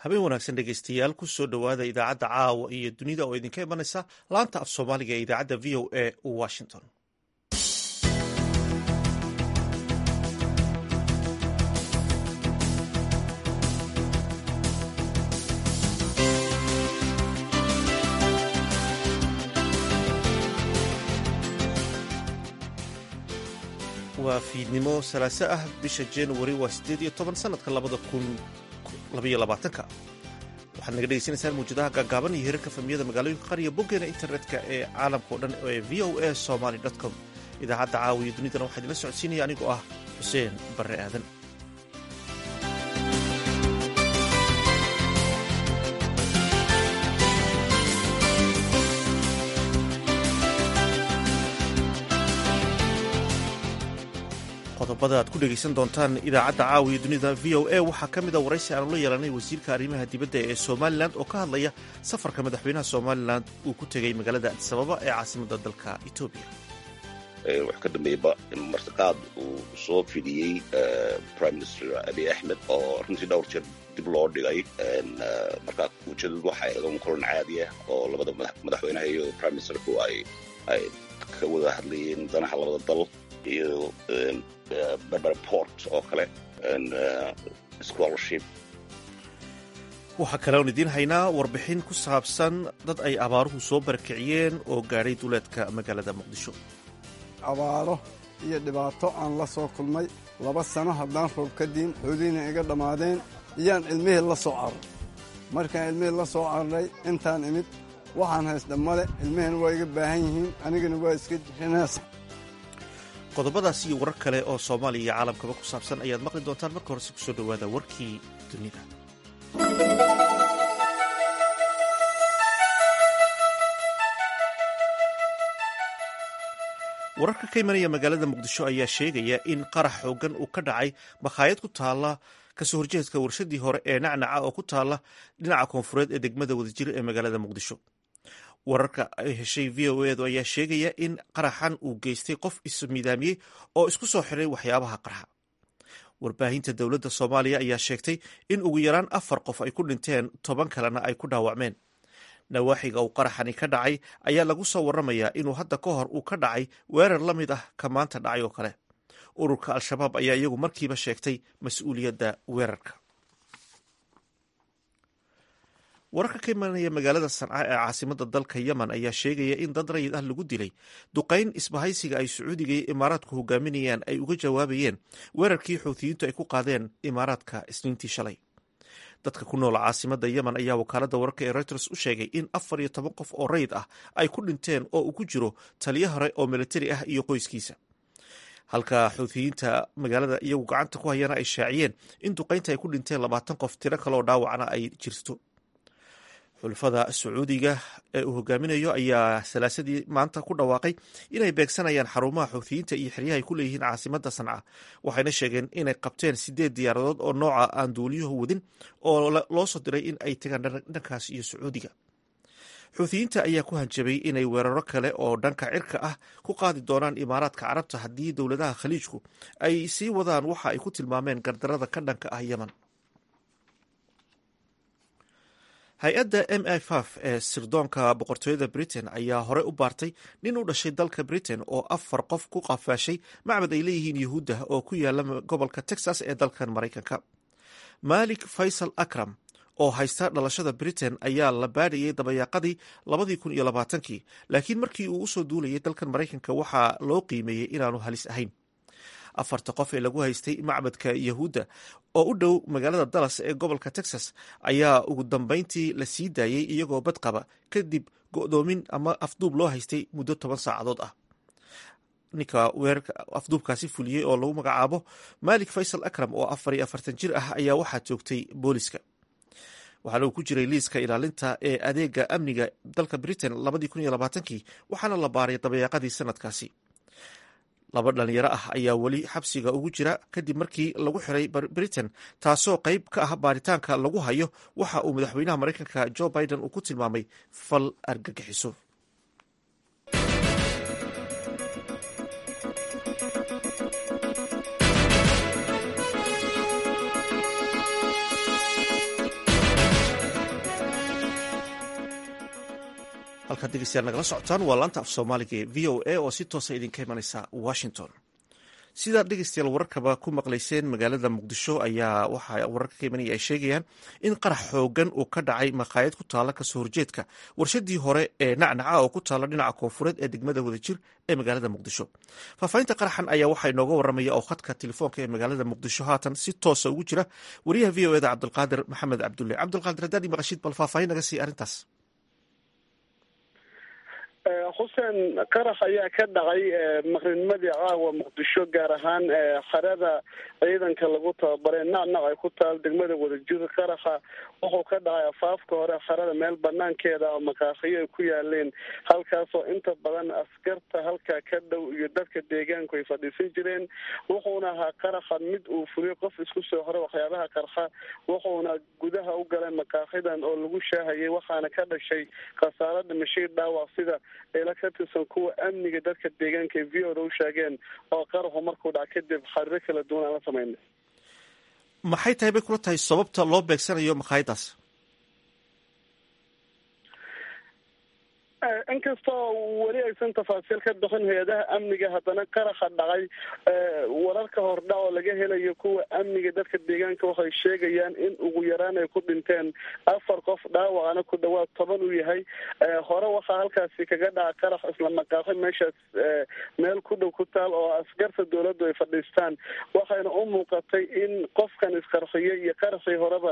habeen wanaagsan dhegeystayaal kusoo dhowaada idaacadda caawa iyo dunida oo idinka imanaysa laanta af soomaaliga ee idaacadda v o a washington waa fiidnimo salaaso ah bisha januari waa siddeed iyo toban sanadka labada kun labaiyo labaatanka waxaad naga dhegeysanaysaan mawjadaha gaagaaban iyo hirarka famiyada magaalooyinka qariya boggeena internetka ee caalamka o dhan ee v o a somaly com idaacadda caawiyo dunidana waxaa idinla socodsiinaya anigoo ah xuseen barre aadan qodobada aad ku dhegaysan doontaan idaacadda caawiya dunida v o a waxaa ka mid a waraysi aanu la yeelanay wasiirka arrimaha dibadda ee somalilan oo ka hadlaya safarka madaxweynaha somalilan uu ku tegay magaalada adisababa ee caasimadda dalka etoobiya wax ka dambeeyaba martiqaad uu soo fidiyey prime minister abiy axmed oo runtii dhowr jeer dib loo dhigay markaa ujeedadu waxay ahayd un kulan caadi ah oo labada madaxweynaha iyo prime ministerku ay ay ka wada hadlayeen danaha labada dal iyo berberport oo kale scholarship waxaa kale oon idiin haynaa warbixin ku saabsan dad ay abaaruhu soo barakiciyeen oo gaadhay duleedka magaalada muqdisho abaaro iyo dhibaato aan la soo kulmay laba sano haddaan roob ka diin xoolihiina iga dhammaadeen iyaan cilmihii la soo carray markaan cilmihii la soo carray intaan imid waxaan haysdha male cilmihina waa iga baahan yihiin anigana waa iska jixinaas qodobadaas iyo warar kale oo soomaaliya iyo caalamkaba ku saabsan ayaad maqli doontaan marka horese kusoo dhowaada warkii dunida wararka ka imanaya magaalada muqdisho ayaa sheegaya in qarax xoogan uu ka dhacay makhaayad ku taala kasoo horjeedka warshadii hore ee nacnaca oo ku taala dhinaca koonfureed ee degmada wadajir ee magaalada muqdisho wararka ay heshay v o edu ayaa sheegaya in qaraxan uu geystay qof ismidaamiyey oo isku soo xiray waxyaabaha qarxa warbaahinta dowladda soomaaliya ayaa sheegtay in ugu yaraan afar qof ay ku dhinteen toban kalena ay ku dhaawacmeen nawaaxiga uu qaraxani ka dhacay ayaa lagu soo waramayaa inuu hadda ka hor uu ka dhacay weerar la mid ah ka maanta dhacay oo kale ururka al-shabaab ayaa iyagu markiiba sheegtay mas-uuliyadda weerarka wararka ka imanaya magaalada sanca ee caasimada dalka yemen ayaa sheegaya in dad rayid ah lagu dilay duqayn isbahaysiga ay sacuudiga iyo imaaraadku hogaaminayaan ay uga jawaabayeen weerarkii xuutiyiintu ay ku qaadeen imaaraadka isniintii shalay dadka ku nool caasimada yemen ayaa wakaalada wararka ee reuters u sheegay in afar iyo toban qof oo rayid ah ay ku dhinteen oo uu ku jiro taliyo hore oo militari ah iyo qoyskiisa halka xuutiyiinta magaalada iyagu gacanta ku hayana ay shaaciyeen in duqaynta ay ku dhinteen labaatan qof tiro kaleoo dhaawacna ay jirto xulafada sacuudiga ee uu hogaaminayo ayaa salaasadii maanta ku dhawaaqay inay beegsanayaan xarumaha xuutiyiinta iyo xeryaha ay ku leeyihiin caasimada sanca waxayna sheegeen inay qabteen sideed diyaaradood oo nooca aan duuliyuhu wadin oo loo soo diray in ay tagaan dhankaas iyo sacuudiga xuutiyiinta ayaa ku hanjabay inay weeraro kale oo dhanka cirka ah ku qaadi doonaan imaaraadka carabta haddii dowladaha khaliijku ay sii wadaan waxa ay ku tilmaameen gardarada ka dhanka ah yemen hay-adda m f f ee sirdoonka boqortooyada britain ayaa hore u baartay nin u dhashay dalka britain oo afar qof ku qafaashay macbad ay leeyihiin yuhuudda oo ku yaala gobolka texas ee dalkan maraykanka malik faysal akram oo haysta dhalashada britain ayaa la baadhayay dabayaaqadii labadii kun iyo labaatankii laakiin markii uu usoo duulayay dalkan maraykanka waxaa loo qiimeeyey inaanu halis ahayn afarta qof ee lagu haystay macbadka yahuudda oo u dhow magaalada dallas ee gobolka texas ayaa ugu dambeyntii la sii daayey iyagoo badqaba kadib go'doomin ama afduub loo haystay muddo toban saacadood ah ninka weerarka afduubkaasi fuliyey oo lagu magacaabo malik faysal akram oo afar iyo afartan jir ah ayaa waxaa joogtay booliska waxaana uu ku jiray liiska ilaalinta ee adeega amniga dalka britain labadii kun iyo labaatankii waxaana la baaray dabayaaqadii sanadkaasi laba dhalinyaro ah ayaa weli xabsiga ugu jira kadib markii lagu xiray britain taasoo qayb ka ah baaritaanka lagu hayo waxa uu madaxweynaha maraykanka jo biden uu ku tilmaamay fal argagixiso halkaad dhegeystayaal nagala socotaan waa laanta af soomaaliga ee v o a oo si toosa idinka imanaysa washington sidaad dhegeystayaal wararkaba ku maqlayseen magaalada muqdisho ayaa waxaa wararka ka imanaya ay sheegayaan in qarax xoogan uu ka dhacay maqaayad ku taala kasoo horjeedka warshadii hore ee nacnaca oo ku taala dhinaca koonfureed ee degmada wadajir ee magaalada muqdisho faahfaahinta qaraxan ayaa waxaa inooga waramaya oo khadka telefoonka ee magaalada muqdisho haatan si toosa ugu jira wariyaha v o eda cabdulqaadir maxamed cabdulle cabdulqaadir haddaad maqashid bal faahfaahin naga sii arrintaas xuseen qarax ayaa ka dhacay maqrinimadii caawa muqdisho gaar ahaan xerada ciidanka lagu tababaray nacnac ay ku taal degmada wadajir qaraxa wuxuu ka dhacay afaafka hore xerada meel banaankeeda oo maqaaqiyo ay ku yaaleen halkaasoo inta badan askarta halkaa ka dhow iyo dadka deegaanku ay fadhiisan jireen wuxuuna ahaa qaraxa mid uu fuliyay qof isku soo horay waxyaabaha qarxa wuxuuna gudaha u galay maqaaqidan oo lagu shaahayay waxaana ka dhashay khasaaro dhimashay dhaawac sida ila ka tirsan kuwa amniga dadka deegaanka ee v o da u sheegeen oo qaraxu markuu dhac kadib xariro kala duwan aan la sameynay maxay tahay bay kula tahay sababta loo beegsanayo maqaayadaas inkastoo weli aysan tafaasiil ka bixin hay-adaha amniga haddana qaraxa dhacay wararka hordhac oo laga helayo kuwa amniga dadka deegaanka waxay sheegayaan in ugu yaraan ay ku dhinteen afar qof dhaawacana ku dhawaad toban uu yahay hore waxaa halkaasi kaga dhaca qarax isla maqaaxi meeshaas meel ku dhow ku taal oo askarta dowladdu ay fadhiistaan waxayna u muuqatay in qofkan isqarxiyay iyo qaraxii horeba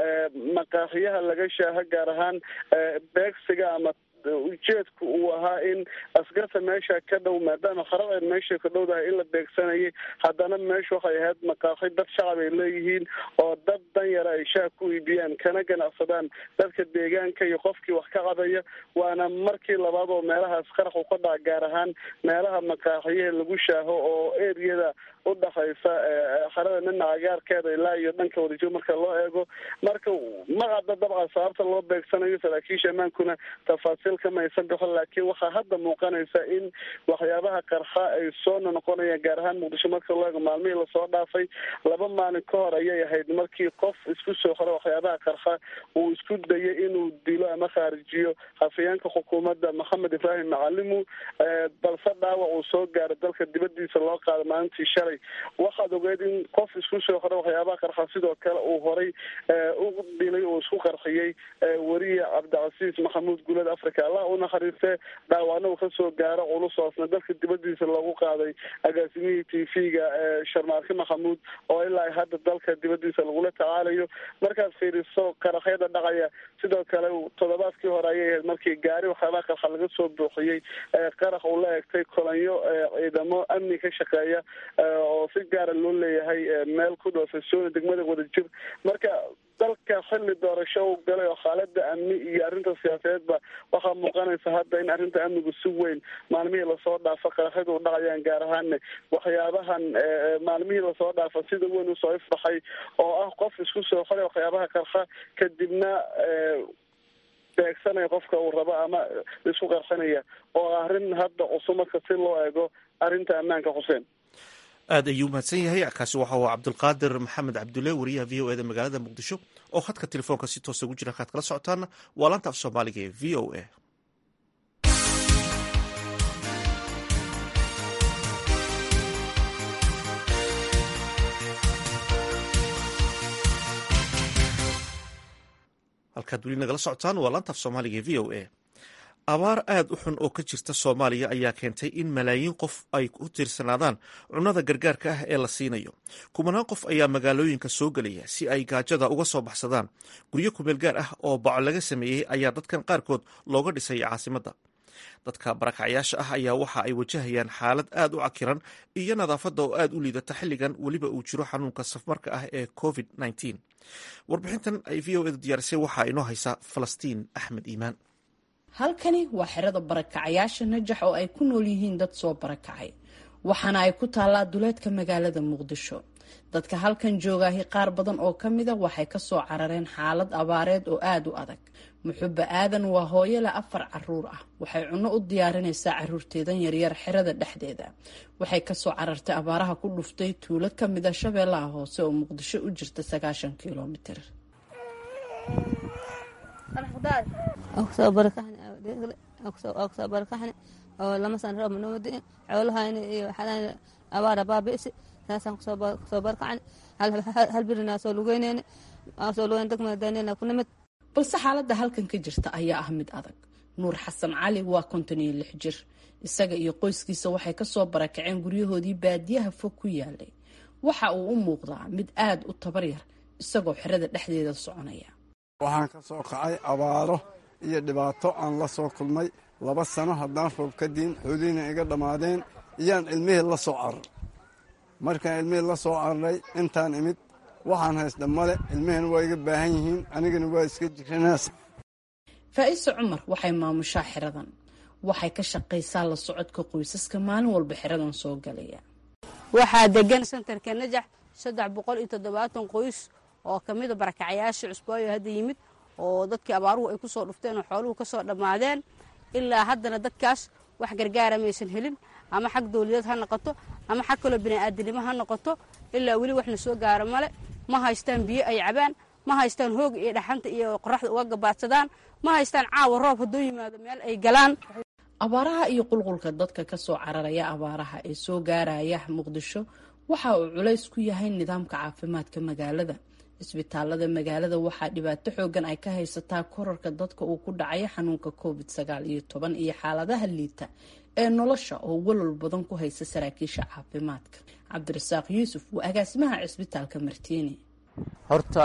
maqaaxiyaha laga shaaha gaar ahaan beegsiga ama ujeedku uu ahaa in askarta meesha ka dhow maadaama xaradeed meesha ka dhowdahay in la beegsanayay haddana meesha waxay ahayd maqaaxi dad shacab ay leeyihiin oo dad danyara ay shaah ku iibiyaan kana ganacsadaan dadka deegaanka iyo qofkii wax ka cadaya waana markii labaad oo meelahaas qarax u ka dhaca gaar ahaan meelaha maqaaxiyaha lagu shaaho oo eriyada udhaxaysa xarada nina agaarkeeda ilaa iyo dhanka wadajir marka loo eego marka ma cadda dabcan sababta loo beegsanayo saraakiisha ammaankuna tafaasiil kama aysan bixin laakiin waxaa hadda muuqanaysa in waxyaabaha qarxa ay soo noqonayaan gaar ahaan muqdisho marka loo eego maalmihii lasoo dhaafay laba maalin ka hor ayay ahayd markii qof isku soo xoro waxyaabaha qarxa uu isku dayay inuu dilo ama khaarijiyo hafayeenka xukuumadda maxamed ibraahim macalimu balse dhaawac uu soo gaaro dalka dibadiisa loo qaado maalintii shalay waxaad ogeed in qof isku soo xora waxyaabaha qarxa sidoo kale uu horay u dilay uu isku qarxiyey weriye cabdicasiis maxamuud gulad africa allah u naxariiste dhaawacna uu kasoo gaaro culusoosna dalka dibadiisa loogu qaaday agaasimihii t v-ga sharmaarke maxamuud oo ilaa hadda dalka dibadiisa lagula tacaalayo markaad fiiriso qaraxyada dhacaya sidoo kale toddobaadkii hore ayay ahayd markii gaari waxyaabaha qarxa laga soo buuxiyey qarax uu la egtay kolanyo ciidamo amni ka shaqeeya oo si gaara loo leeyahay meel ku dhow fasooni degmada wadajir marka dalka xilli doorasho u galay oo xaalada amni iyo arrinta siyaasadeedba waxaa muuqanaysa hadda in arrinta amnigu si weyn maalmihii lasoo dhaafo qaraxyadu u dhacayaan gaar ahaanne waxyaabahan maalmihii lasoo dhaafo sida weyn usoo ifbaxay oo ah qof isku soo xoray waxyaabaha qarxa kadibna beegsanaya qofka uu rabo ama isku qarxinaya oo arrin hadda cusub marka si loo eego arrinta ammaanka xuseen aad ayuu mahadsan yahay kaasi waxa uu cabdulqaadir maxamed cabdulle wariyaha v o eda magaalada muqdisho oo khadka telefoonka si toosa ugu jira halkaad kala socotaana waa laanta af soomaaliga ee v o a halkaad weli nagala socotaan waa laanta af soomaaliga ee v o a abaar aad u xun oo ka jirta soomaaliya ayaa keentay in malaayiin qof ay ku tiirsanaadaan cunnada gargaarka ah ee la siinayo kumanaan qof ayaa magaalooyinka soo gelaya si ay gaajada uga soo baxsadaan guryo kumeel gaar ah oo baco laga sameeyey ayaa dadkan qaarkood looga dhisay caasimadda dadka barakacyaasha ah ayaa waxa ay wajahayaan xaalad aad u cakiran iyo nadaafadda oo aad u liidata xilligan weliba uu jiro xanuunka safmarka ah ee covid warbixintan ay v o edu diyaarisay waxaa inoo haysaa falastiin axmed iimaan halkani waa xerada barakacayaasha najax oo ay ku nool yihiin dad soo barakacay waxaana ay ku taallaa duleedka magaalada muqdisho dadka halkan joogaahi qaar badan oo ka mida waxay kasoo carareen xaalad abaareed oo aada u adag muxuba aadan waa hooyo leh afar caruur ah waxay cunno u diyaarinaysaa caruurteedan yaryar xerada dhexdeeda waxay kasoo carartay abaaraha ku dhuftay tuulo kamida shabeellaha hoose oo muqdisho u jirta sagaashan kilomitir waa kusoo barakaxni oo lama san roob manoo di'in xoolahayna iyo waxaan abaara baabi'si saasaan kusoo barakacni hal birinaa soo lugeyneyni soo lugeyn degmada dayneyna ku nimid balse xaaladda halkan ka jirta ayaa ah mid adag nuur xasan cali waa konton iyo lix jir isaga iyo qoyskiisa waxay kasoo barakaceen guryahoodii baadiyaha fog ku yaalay waxa uu u muuqdaa mid aada u tabar yar isagoo xerada dhexdeeda soconaya waxaan ka soo kacay abaaro iyo dhibaato aan la soo kulmay laba sano haddaan roob ka diin xoolihiina iga dhammaadeen iyaan ilmihii la soo carar markaan ilmihii la soo cararay intaan imid waxaan haysdha male ilmihiina waa iga baahan yihiin anigana waa iska jiranaas faa'iise cumar waxay maamushaa xeradan waxay ka shaqaysaa la socodka qoysaska maalin walba xeradan soo galaya waxaa degan sentarka najax saddex boqol iyo toddobaatan qoys oo ka mida barakacyaashii cusbaayo hadda yimid oo dadkii abaaruhu ay ku soo dhufteen oo xooluhu ka soo dhammaadeen ilaa haddana dadkaas wax gargaara maysan helin ama xag dawladeed ha noqoto ama xag kaloo bini'aadanimo ha noqoto ilaa weli waxna soo gaara male ma haystaan biyo ay cabaan ma haystaan hooga iyo dhaxanta iyo qoraxda uga gabaadsadaan ma haystaan caawa roob hadduu yimaado meel ay galaan abaaraha iyo qulqulka dadka ka soo cararaya abaaraha ee soo gaaraya muqdisho waxa uu culays ku yahay nidaamka caafimaadka magaalada isbitaalada magaalada waxaa dhibaato xoogan ay ka haysataa korarka dadka uu ku dhacaya xanuunka covid sagaal iyo toban iyo xaaladaha liita ee nolosha oo walwal badan ku haysa saraakiisha caafimaadka cabdirasaaq yuusuf waa agaasimaha cisbitaalka martiini horta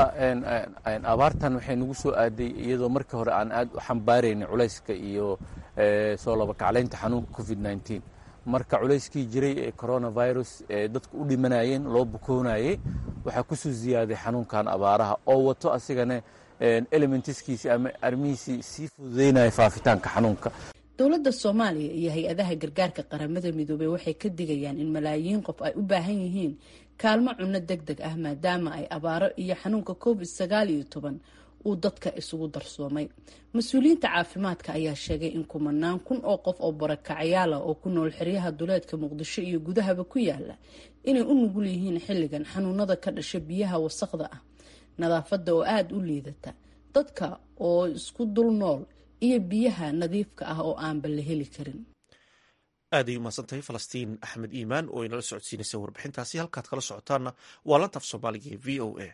abaartan waxay nagu soo aaday iyadoo markii hore aan aad u xambaaraynay culayska iyo soo labakaclaynta xanuunka covid nneteen marka culayskii jiray ee coronavirus ee dadku u dhimanayeen loo bukoonayey waxaa kusoo ziyaaday xanuunkan abaaraha oo wato asigana elementiskiisii ama arrimihiisii sii fududeynaya faafitaanka xanuunka dowladda soomaaliya iyo hay-adaha gargaarka qaramada midoobey waxay ka digayaan in malaayiin qof ay u baahan yihiin kaalmo cunno deg deg ah maadaama ay abaaro iyo xanuunka covid sagaal iyo toban uu dadka isugu darsoomay mas-uuliyiinta caafimaadka ayaa sheegay in kumanaan kun oo qof oo barakacayaala oo ku nool xeryaha duleedka muqdisho iyo gudahaba ku yaala inay u nugul yihiin xilligan xanuunada ka dhasha biyaha wasaqda ah nadaafadda oo aada u liidata dadka oo isku dul nool iyo biyaha nadiifka ah oo aanba la heli karin aad ay umahadsantahay falastiin axmed iimaan oo inala socodsiinaysa warbixintaasi halkaad kala socotaanna waa lantaf soomaaliga ee v o a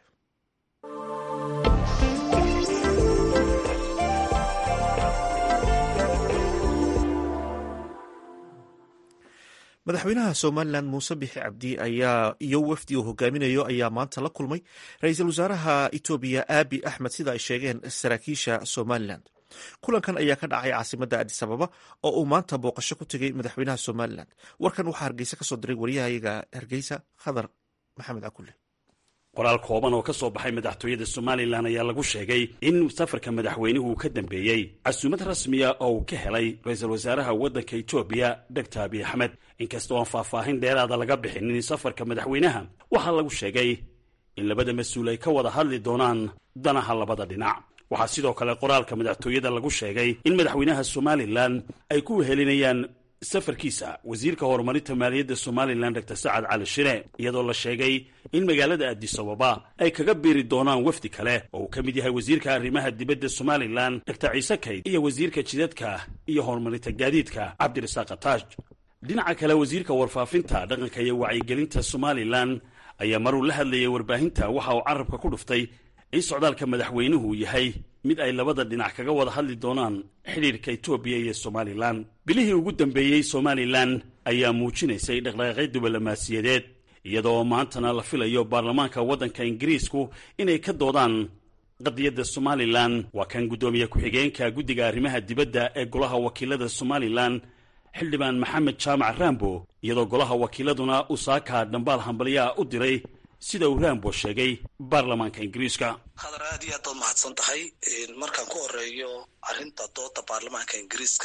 madaxweynaha somalilan muuse bixi cabdi ayaa iyo wafdi uu hogaaminayo ayaa maanta la kulmay ra-iisul wasaaraha etoobiya aabi axmed sida ay sheegeen saraakiisha somalilan kulankan ayaa ka dhacay caasimadda adis ababa oo uu maanta booqasho ku tegay madaxweynaha somalilan warkan waxaa hargeysa kasoo diray waryahayaga hargeysa khadar maxamed cakulle qoraal kooban oo ka soo baxay madaxtooyada somalilan ayaa lagu sheegay in safarka madaxweynuhu uu ka dambeeyey casuumad rasmiya oo uu ka helay ra-iisul wasaaraha waddanka etoobiya dogtor abiy axmed inkastoo aan faahfaahin dheeraada laga bixinin safarka madaxweynaha waxaa lagu sheegay in labada mas-uul ay ka wada hadli doonaan danaha labada dhinac waxaa sidoo kale qoraalka madaxtooyada lagu sheegay in madaxweynaha somalilan ay ku wehelinayaan safarkiisa wasiirka horumarinta maaliyadda somalilan dor sacad cali shire iyadoo la sheegay in magaalada addis ababa ay kaga biiri doonaan wafdi kale oo uu ka mid yahay wasiirka arrimaha dibadda somalilan dor ciise kayd iyo wasiirka jidadka iyo horumarinta gaadiidka cabdirasaaq ataaj dhinaca kale wasiirka warfaafinta dhaqanka iyo wacyigelinta somalilan ayaa maruu la hadlayay warbaahinta waxa uu carabka ku dhuftay in socdaalka madaxweynuhu yahay mid ay labada dhinac kaga wada hadli doonaan xidhiirka etoobiya iyo somalilan bilihii ugu dambeeyey somalilan ayaa muujinaysay dhaqdhaqaaqyo diblomaasiyadeed iyadoo maantana la filayo baarlamaanka waddanka ingiriisku inay ka doodaan qadiyadda somalilan waa kan guddoomiye ku-xigeenka guddiga arrimaha dibadda ee golaha wakiilada somalilan xildhibaan maxamed jaamac rambo iyadoo golaha wakiiladuna uu saaka dhambaal hambalyaa u diray sida uu rambo sheegay baarlamaanka ingiriiska khadar aad iyo aad baad mahadsan tahay markaan ku horeeyo arrinta dooda baarlamaanka ingiriiska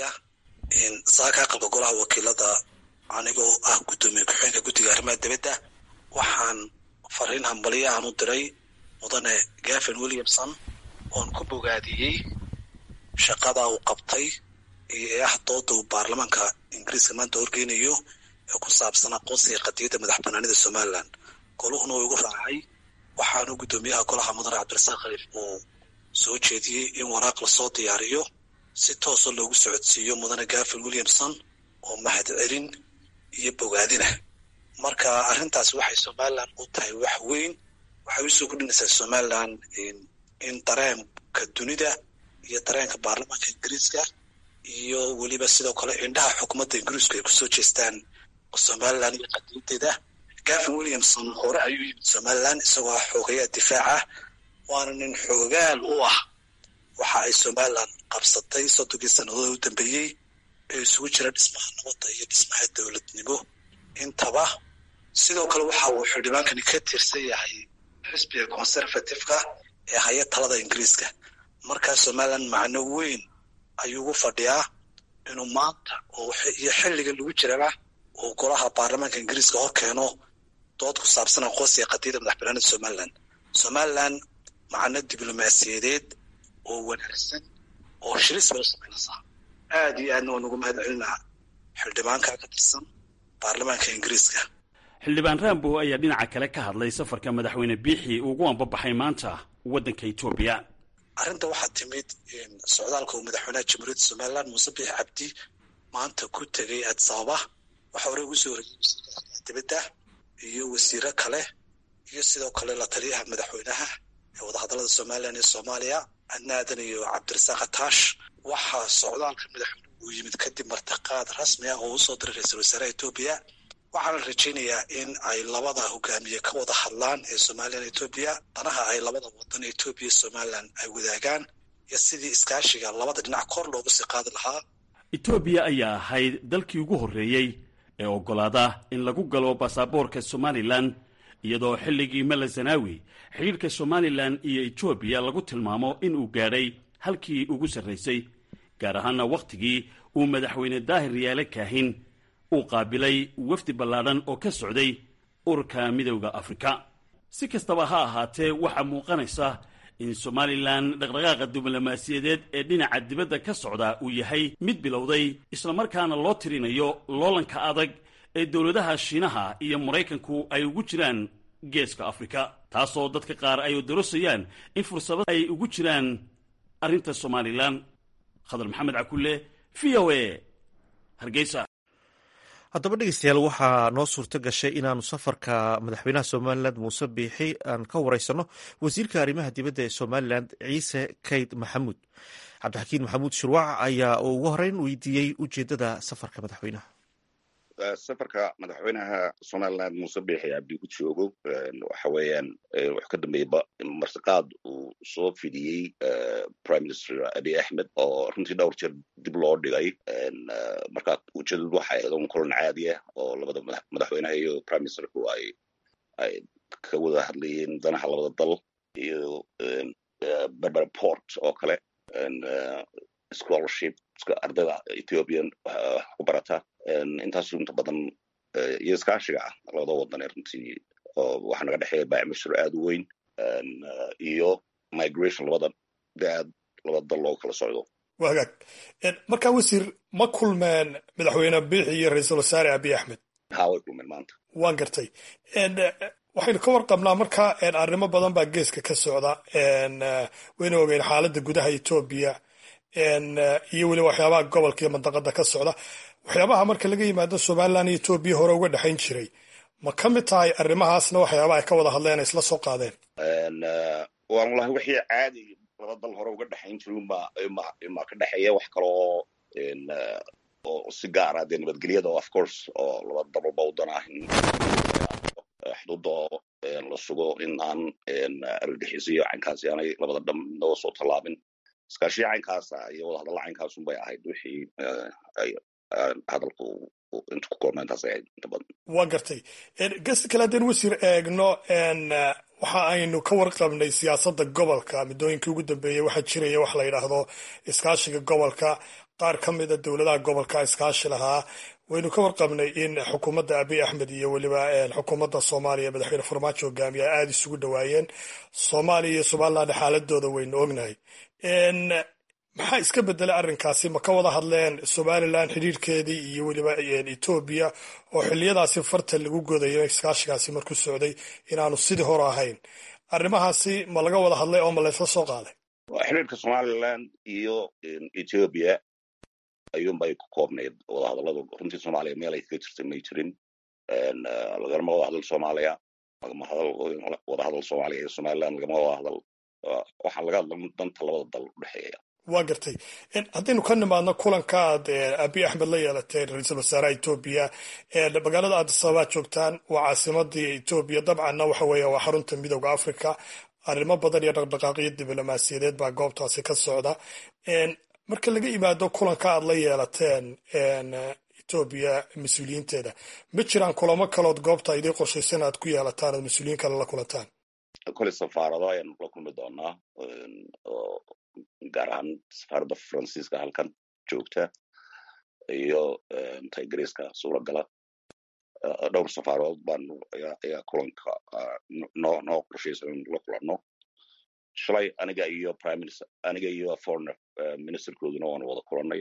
saaka aqalka golaha wakiilada anigoo ah guddoomiye ku-xigeenka guddiga arrimaha dibadda waxaan fariin hambalyahan u diray mudane gavin williamson oon ku bogaadiyey shaqada uu qabtay iyo ee ah dooda uu baarlamaanka ingiriiska maanta horgeynayo ee ku saabsan aqoonsiga qadiyadda madax banaanida somalilan goluhuna uu igu raacay waxaanu guddoomiyaha golaha mudane cabdirasaaq khaliif uu soo jeediyey in waraaq lasoo diyaariyo si toosa loogu socodsiiyo mudane gafil williamson oo mahad celin iyo bogaadina marka arrintaas waxay somalilan u tahay wax weyn waxay usoo kordhinaysaa somalilan in dareenka dunida iyo dareenka baarlamaanka ingiriiska iyo weliba sidoo kale indhaha xukuumadda ingiriisku ay kusoo jeestaan somalilan iyo qadiideeda gavin williamson hore ayuu yimid somalilan isagoo ah xoogayaa difaaca waana nin xoogaal u ah waxa ay somalilan qabsatay soddonkii sannadood u dambeeyey ee isugu jira dhismaha nabadda iyo dhismaha dowladnimo intaba sidoo kale waxa uu xildhibaankani ka tirsan yahay xisbiga conservative-ka ee haya talada ingiriiska markaa somalilan macno weyn ayuu ugu fadhiyaa inuu maanta iyo xilliga lagu jirana uu golaha baarlamaanka ingiriiska hor keeno dood ku saabsan aqoonsiga qadiyada madax banaanida somalilan somalilan macno diblomaasiyadeed oo wanaagsan oo shilis bay u samaynaysaa aada iyo aadna waan ugu mahad celinaa xildhibaanka ka tirsan baarlamaanka ingiriiska xildhibaan rambo ayaa dhinaca kale ka hadlay safarka madaxweyne biixi ugu ambabaxay maanta waddanka etoobiya arrinta waxaa timid socdaalka uu madaxweynaha jamhuuriyadda somalilan muuse biixi cabdi maanta ku tegay addis ababa waxaa horey ugu soo horreeyey wasiirka dibadda iyo wasiiro kale iyo sidoo kale la taliyaha madaxweynaha ee wadahadallada somalilan iyo soomaaliya adnaadan iyo cabdirasaaq ataash waxaa socdaalka madaxweyne uu yimid kadib martiqaad rasmi ah oo usoo diray ra-iisul wasaaraha etoobiya waxaana rajaynayaa in ay labada hogaamiye ka wada hadlaan ee somalilan etoobiya danaha ay labada wadan etoobiya somalilan ay wadaagaan iyo sidii iskaashiga labada dhinac kor loogu sii qaadi lahaa etoobiya ayaa ahayd dalkii ugu horreeyey ee oggolaada in lagu galo baasaboorka somalilan iyadoo xilligii mala zanaawi xidhiirka somalilan iyo etoobiya lagu tilmaamo inuu gaadhay halkii ugu sarraysay gaar ahaana wakhtigii uu madaxweyne daahir yaale kaahin uu qaabilay wafdi ballaadhan oo ka socday ururka midowda afrika si kastaba ha ahaatee waxaa muuqanaysa in somalilan dhaqdhaqaaqa diblomaasiyadeed ee dhinaca dibadda ka socda uu yahay mid bilowday islamarkaana loo tirinayo loolanka adag ee dowladaha shiinaha iyo maraykanku ay ugu jiraan geeska afrika taasoo dadka qaar ay darosayaan in fursado ay ugu jiraan arrinta somalilan khadar maxamed cakulle v o a hargeysa haddaba dhegeystayaal waxaa noo suurto gashay inaanu safarka madaxweynaha somalilan muuse biixi aan ka wareysano wasiirka arrimaha dibadda ee somalilan ciise kayd maxamuud cabdixakiin maxamuud shirwac ayaa ugu horeyn weydiiyey ujeeddada safarka madaxweynaha safarka madaxweynaha somalilan muuse biixi cabdi ku joogo waxa weeyaan wuxuu ka dambeeyey martiqaad uu soo fidiyey prime minister abiy axmed oo runtii dhowr jeer dib loo dhigay marka ujeedadu waxay ahayd un kulan caadi ah oo labada madaxweynaha iyo prime ministerku ay ay ka wada hadlayeen danaha labada dal iyo berber port oo kale scholarship ardayda ethiopian ku barata intaasu inta badan iyo iskaashiga ah labada wadan ee runtii waxaa naga dhexeeya baamishir aad u weyn iyo migration labada daad labada dal looga kala socdo waa hagaag markaa wasiir ma kulmeen madaxweyne biixi iyo ra-iisul wasaare abiy axmed ha way kulmeen maanta waan gartay waxaynu ka warqabnaa marka arrimo badan baa geeska ka socda wayna ogeyn xaaladda gudaha etoobiya iyo weliba waxyaabaha gobolka iyo mandaqada ka socda waxyaabaha marka laga yimaado somalilan iyo etoobiya hore uga dhexayn jiray ma ka mid tahay arrimahaasna waxyaabaha ay ka wada hadleen isla soo qaadeen waan walahi wixii caadi laba dal hore uga dhexayn jiray ma ka dhexeeya wax kaloo oo si gaara dee nabadgelyada of course oo laba dal walba wadan ah in xuduuda la sugo in aan argagixiso iyo caynkaasi aanay labada dham midnaba soo tallaabin iskaashiya caynkaasa iyo wadahadalla caynkaasun bay ahayd wixii hadalku intu ku koobna intaas ahayd inta badan waa gartay gesta kale haddeen wasiir eegno waxa aynu ka warqabnay siyaasadda gobolka muddooyinkii ugu dambeeyey waxaa jiraya wax la yidhaahdo iskaashiga gobolka qaar ka mida dowladaha gobolka iskaashi lahaa waynu ka warqabnay in xukuumadda abiy axmed iyo weliba xukuumadda soomaaliya madaxweyne farmaajo hogaamiya ay aada isugu dhawaayeen soomaaliya iyo somaliland xaaladooda waynu ognahay maxaa iska bedelay arrinkaasi ma ka wada hadleen somalilan xidhiirkeedii iyo weliba etoobiya oo xiliyadaasi farta lagu godayo iskaashigaasi markuu socday inaanu sidii hore ahayn arrimahaasi ma laga wada hadlay oo ma laysla soo qaaday xiriirka somaliland iyo ethiopia ayuunbay ku koobnayd wadahadalladu runtii soomaaliya meel ay kaga jirtay may jirin lagalama wada hadal soomaaliya lagama wada hadal soomaaliya iyo somaliland lagama wada hadal waxaa laga hadla danta labada dal udhexeeya waa gartay haddaynu ka nimaadno kulanka aad abiy axmed la yeelatay ra-iisul wasaaraha etoobiya magaalada addis ababa joogtaan waa caasimadii etoobiya dabcanna waxa weeye waa xarunta midooda africa arrimo badan iyo dhaqdhaqaaqyo diblomaasiyadeed baa goobtaasi ka socda marka laga yimaado kulanka aad la yeelateen etoobiya mas-uuliyiinteeda ma jiraan kulamo kalood goobta idii qorshaysan aad ku yeelataan ood mas-uuliyiin kale la kulantaan kole safaarado ayaanu la kulmi doonaa gaar ahaan safaaradda faransiiska halkan joogta iyo ta ingiriiska suuragala dhowr safaarood baanu ayaa kulanka noo noo qorshaysan in la kulanno shalay aniga iyo prime minister aniga iyo foreign ministerkooduna waanu wada kulannay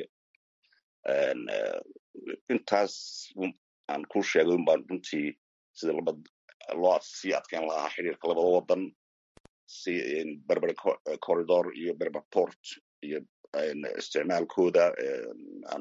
intaas aan ku sheegay un baan runtii sida laba loo sii adkeyn lahaa xiriirka labada wadan si berber corridor iyo berber port iyo isticmaalkooda aan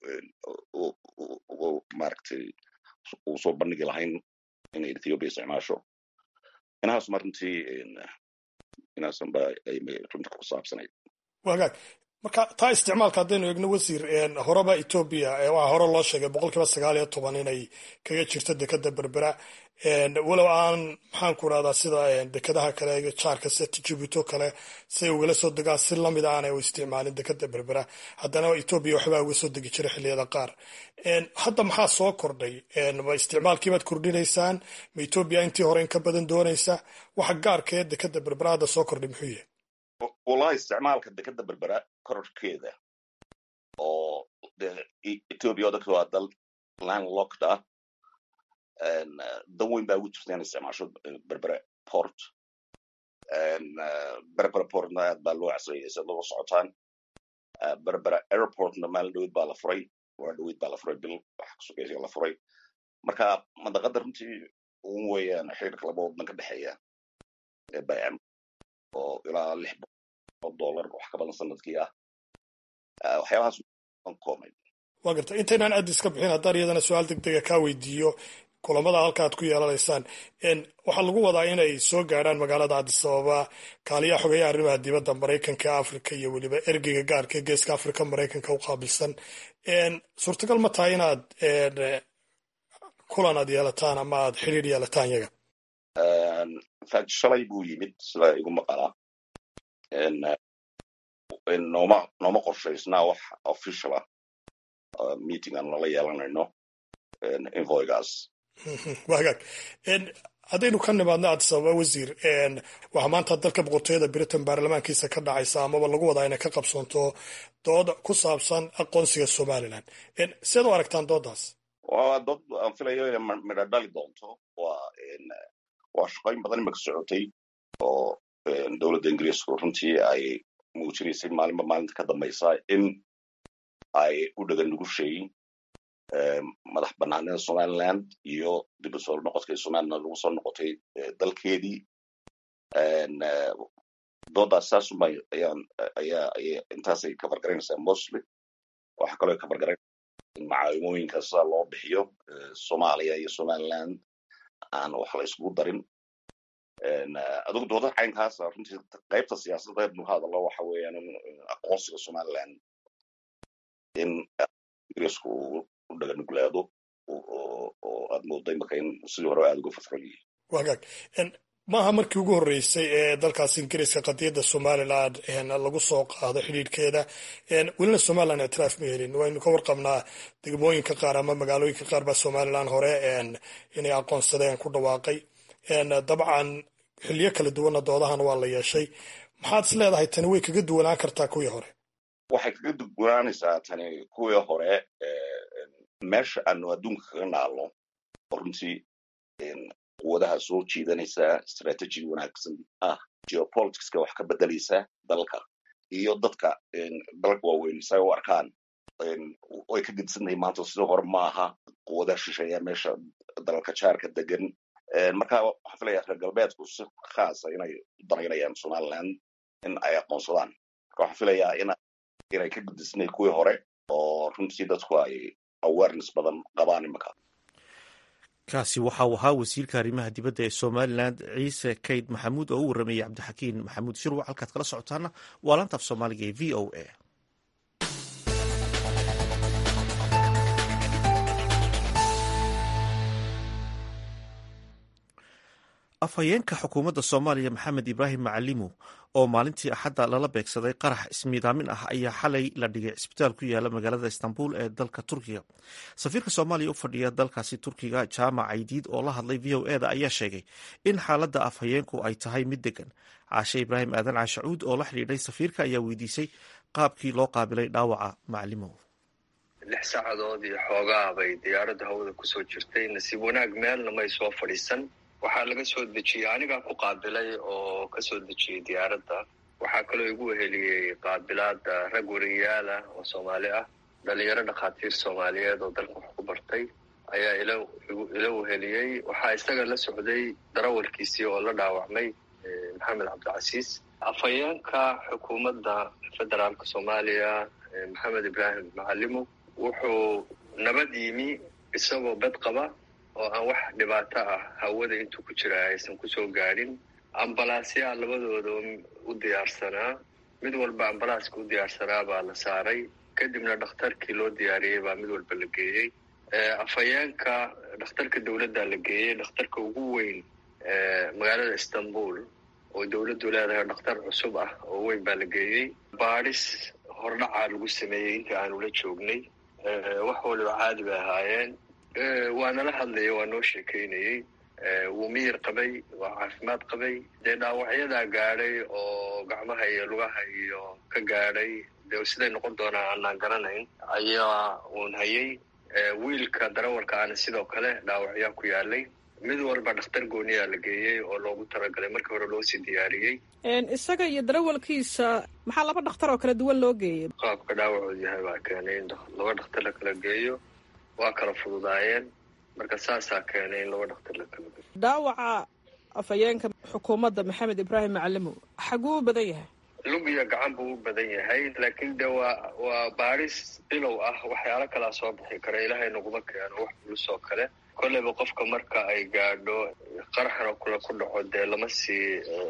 maaragtay uu soo bandhigi lahayn inay ethiopia isticmaasho inahaasuma runtii inaasanba ay runta ku saabsanayd wagaag marka taa isticmaalka haddaynu eegno wasiir horeba etoobiya waxaa hore loo sheegay boqol kiiba sagaal iyo toban inay kaga jirto dekada berbera walow aan maxaan ku rahdaa sida dekadaha kale jaarka sida jibuuto kale say ugala soo degaan si lamid aanay u isticmaalin dekada berbera haddana etoobiya waxbaa uga soo degi jira xilliyada qaar hadda maxaa soo kordhay ma isticmaalkiibaad kordhinaysaan ma etoobiya intii hore in ka badan doonaysa waxa gaarkee dekada berbera hadda soo kordhay muxuu yahay wallahi isticmaalka dekada berbera kororkeeda oo ethiopia oo dadka waa dal landlocked ah dan weyn baa ugu jirta inay isticmaasho berbera port berbera portna aad baa loo casriyay si loo socotaan berbera airportna maalin dhaweyd baa la furay waa dhaweyd baa la furay bil waxa kasugeysa la furay marka mandaqada runtii ugu weeyaan xiriirka laba wadan ka dhexeeya ee bayam oo ilaa lix boqol dollar wax ka badan sanadkii ah waxyaabahaas koomay waa garta intaynaan addis ka bixin haddaan iyadana su-aal deg dega kaa weydiiyo kulamada halka aad ku yeelanaysaan waxaa lagu wadaa inay soo gaadhaan magaalada addis ababa kaaliyaha xogeeyaha arrimaha dibadda maraykanka africa iyo weliba ergeyga gaarka ee geeska africa maraykanka u qaabilsan suurtagal ma tahay inaad kulan aad yeelataan ama aad xidhiir yeelataan yaga infact shalay buu yimid sida igu maqalaa nooma nooma qorshaysnaa wax official ah meeting aan lala yeelanayno invoygaas wagaag haddaynu ka nimaadno addis ababa wasiir waxaa maanta dalka boqortooyada britain baarlamaankiisa ka dhacaysa amaba lagu wadaa inay ka qabsoonto dood ku saabsan aqoonsiga somalilan siad u aragtaan dooddaas waa dood aan filayo inay midho dhali doonto waa waa shaqooyin badan imaka socotay oo dowladda ingiriisku runtii ay muujinaysay maalinba maalinta ka dambaysa in ay u dhagan nugushay madax banaanida somaliland iyo dib u soo noqodka somaliland lagu soo noqotay dalkeedii doodaas saasuma ayaan ayaa intaasay kafargaraynaysaa mostly waxaa kaloo kafargaraynaysa in macaawimooyinka sida loo bixiyo soomaaliya iyo somaliland aan wax la isugu darin adugu dooda caynkaasa runtii qaybta siyaasadda nu hadallo waxa weeyaan in aqoonsiga somaliland in ingiriisku uu u dhaganuglaado oo aad moodo imaka in sidii hore aada uga fafran yihiin wagaag maaha markii ugu horreysay ee dalkaas ingiriiska qadiyadda somaliland lagu soo qaado xidhiidhkeeda welina somaliland ictiraaf ma helin waynu ka warqabnaa degmooyinka qaar ama magaalooyinka qaar baa somaliland hore inay aqoonsadeen ku dhawaaqay dabcan xiliyo kala duwanna doodahan waa la yeeshay maxaad is leedahay tani way kaga duwanaan kartaa kuwii hore waxay kaga duwanaanaysaa tani kuwii hore meesha aanu adduunka kaga naalno oo runtii quwadaha soo jiidanaysa strategy wanaagsan ah geopoliticska wax ka bedelaysa dalka iyo dadka dalka waaweyn say u arkaan way ka gedisantahay maanta sidii hore maaha quwadaha shisheeya meesha dalalka jaarka degan marka waxaan filaya reer galbeedku si khaasa inay u danaynayaan somaliland in ay aqoonsadaan marka waxaan filayaa in inay ka gudisnay kuwii hore oo runtii dadku ay awareness badan qabaan imika kaasi waxa uu ahaa wasiirka arrimaha dibadda ee somalilan ciise kayd maxamuud oo u warramayay cabdixakiin maxamuud shirwac halkaad kala socotaana waa laanta af soomaaliga ee v o a afhayeenka xukuumadda soomaaliya maxamed ibraahim macalimu oo maalintii axadda lala beegsaday qarax ismiidaamin ah ayaa xalay la dhigay cisbitaal ku yaala magaalada istanbul ee dalka turkiga safiirka soomaaliya u fadhiya dalkaasi turkiga jaamac caydiid oo la hadlay v o eda ayaa sheegay in xaaladda afhayeenku ay tahay mid degan caashe ibraahim aadan caashacuud oo la xidhiidhay safiirka ayaa weydiisay qaabkii loo qaabilay dhaawaca macalimow lix saacadood iyo xoogaa bay diyaaradda hawada kusoo jirtay nasiib wanaag meelna may soo fadhiisan waxaa laga soo dejiyey anigaa ku qaabilay oo ka soo dejiyey diyaaradda waxaa kaloo igu weheliyey qaabilaada rag wariyaal ah oo soomaali ah dhalinyaro dhakhaatiir soomaaliyeed oo dalka wax ku bartay ayaa ila ila weheliyey waxaa isaga la socday darawalkiisii oo la dhaawacmay maxamed cabdicasiis afhayeenka xukuumadda federaalka soomaaliya maxamed ibraahim macalimo wuxuu nabad yimi isagoo bed qaba oo aan wax dhibaato ah hawada intuu ku jira aysan kusoo gaadhin ambalaasyaa labadooda u diyaarsanaa mid walba ambalaaska u diyaarsanaa baa la saaray kadibna dhakhtarkii loo diyaariyey baa mid walba la geeyey afhayeenka dhakhtarka dowladda la geeyey dhakhtarka ugu weyn magaalada istanbul oo dowladdu leedahay dhakhtar cusub ah oo weyn baa la geeyey baadhis hordhacaa lagu sameeyey intii aanu la joognay wax waliba caadi bay ahaayeen waa nala hadlaya waa noo sheekeynayey wuu miyir qabay waa caafimaad qabay dee dhaawacyadaa gaadhay oo gacmaha iyo lugaha iyo ka gaadhay dee siday noqon doonaa aanaan garanayn ayaa uun hayay wiilka darawalka aana sidoo kale dhaawacyaa ku yaalay mid walba dhakhtar gooniyaa la geeyey oo loogu talagalay markii hore loo sii diyaariyey isaga iyo darawalkiisa maxaa laba dhakhtar oo kala duwan loo geeyey qaabka dhaawacoodu yahay baa keenay in laba dhakhtar la kala geeyo waa kala fududaayeen marka saasaa keenay in laba dhakhtar la kala geeyo dhaawaca afhayeenka xukuumadda maxamed ibraahim macalimo xaguu u badan yahay lug iyo gacan buu u badan yahay laakiin de waa waa baadhis bilow ah waxyaalo kalaa soo bixi kara ilaahay naguma keeno wax culus oo kale kolleyba qofka marka ay gaadho qaraxna kule ku dhaco dee lama sii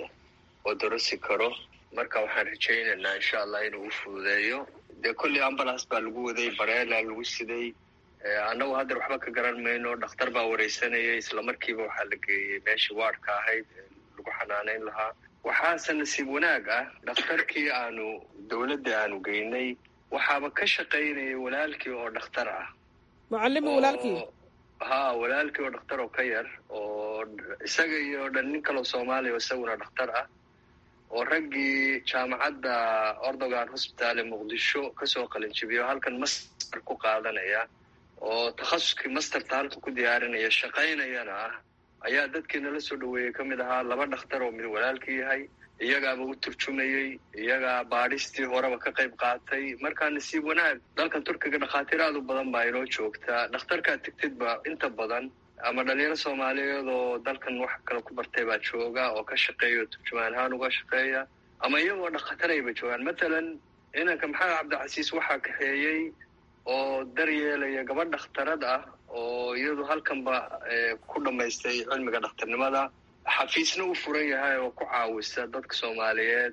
odorosi karo marka waxaan rajaynaynaa insha allah inuu u fududeeyo dee kolley ambulance baa lagu waday bareela lagu siday annagu haddeer waxba ka garan mayno dhakhtar baa wareysanayay isla markiiba waxaa la geeyey meeshii waardka ahayd lagu xanaanayn lahaa waxaase nasiib wanaag ah dhakhtarkii aanu dowladda aanu geynay waxaaba ka shaqaynayay walaalkii oo dhakhtar ah mucalimo walaalkii ha walaalkii oo dhakhtar oo ka yar oo isaga iyo dhan nin kaloo soomaaliya oo isaguna dhakhtar ah oo raggii jaamacadda ordogan hosbitaal ee muqdisho kasoo qalinjibiyo halkan master ku qaadanaya oo takhasuskii masterta halka ku diyaarinaya shaqaynayana ah ayaa dadkii nala soo dhaweeyey ka mid ahaa laba dhakhtar oo mid walaalkii yahay iyagaaba u turjumayey iyagaa baadhistii horeba ka qayb qaatay markaa nasiib wanaag dalkan turkiga dhakhaatiir aad u badan baa inoo joogtaa dhakhtarkaad tegtidba inta badan ama dhalinyaro soomaaliyeed oo dalkan wax kale ku bartay baa jooga oo ka shaqeeya oo turjumaan ahaan uga shaqeeya ama iyagoo dhakhtarayba joogaan matalan inanka maxamed cabdicasiis waxaa kaxeeyey oo daryeelaya gabadh dhakhtarad ah oo iyadu halkanba ku dhammaystay cilmiga dhakhtarnimada xafiisna u furan yahay oo ku caawisa dadka soomaaliyeed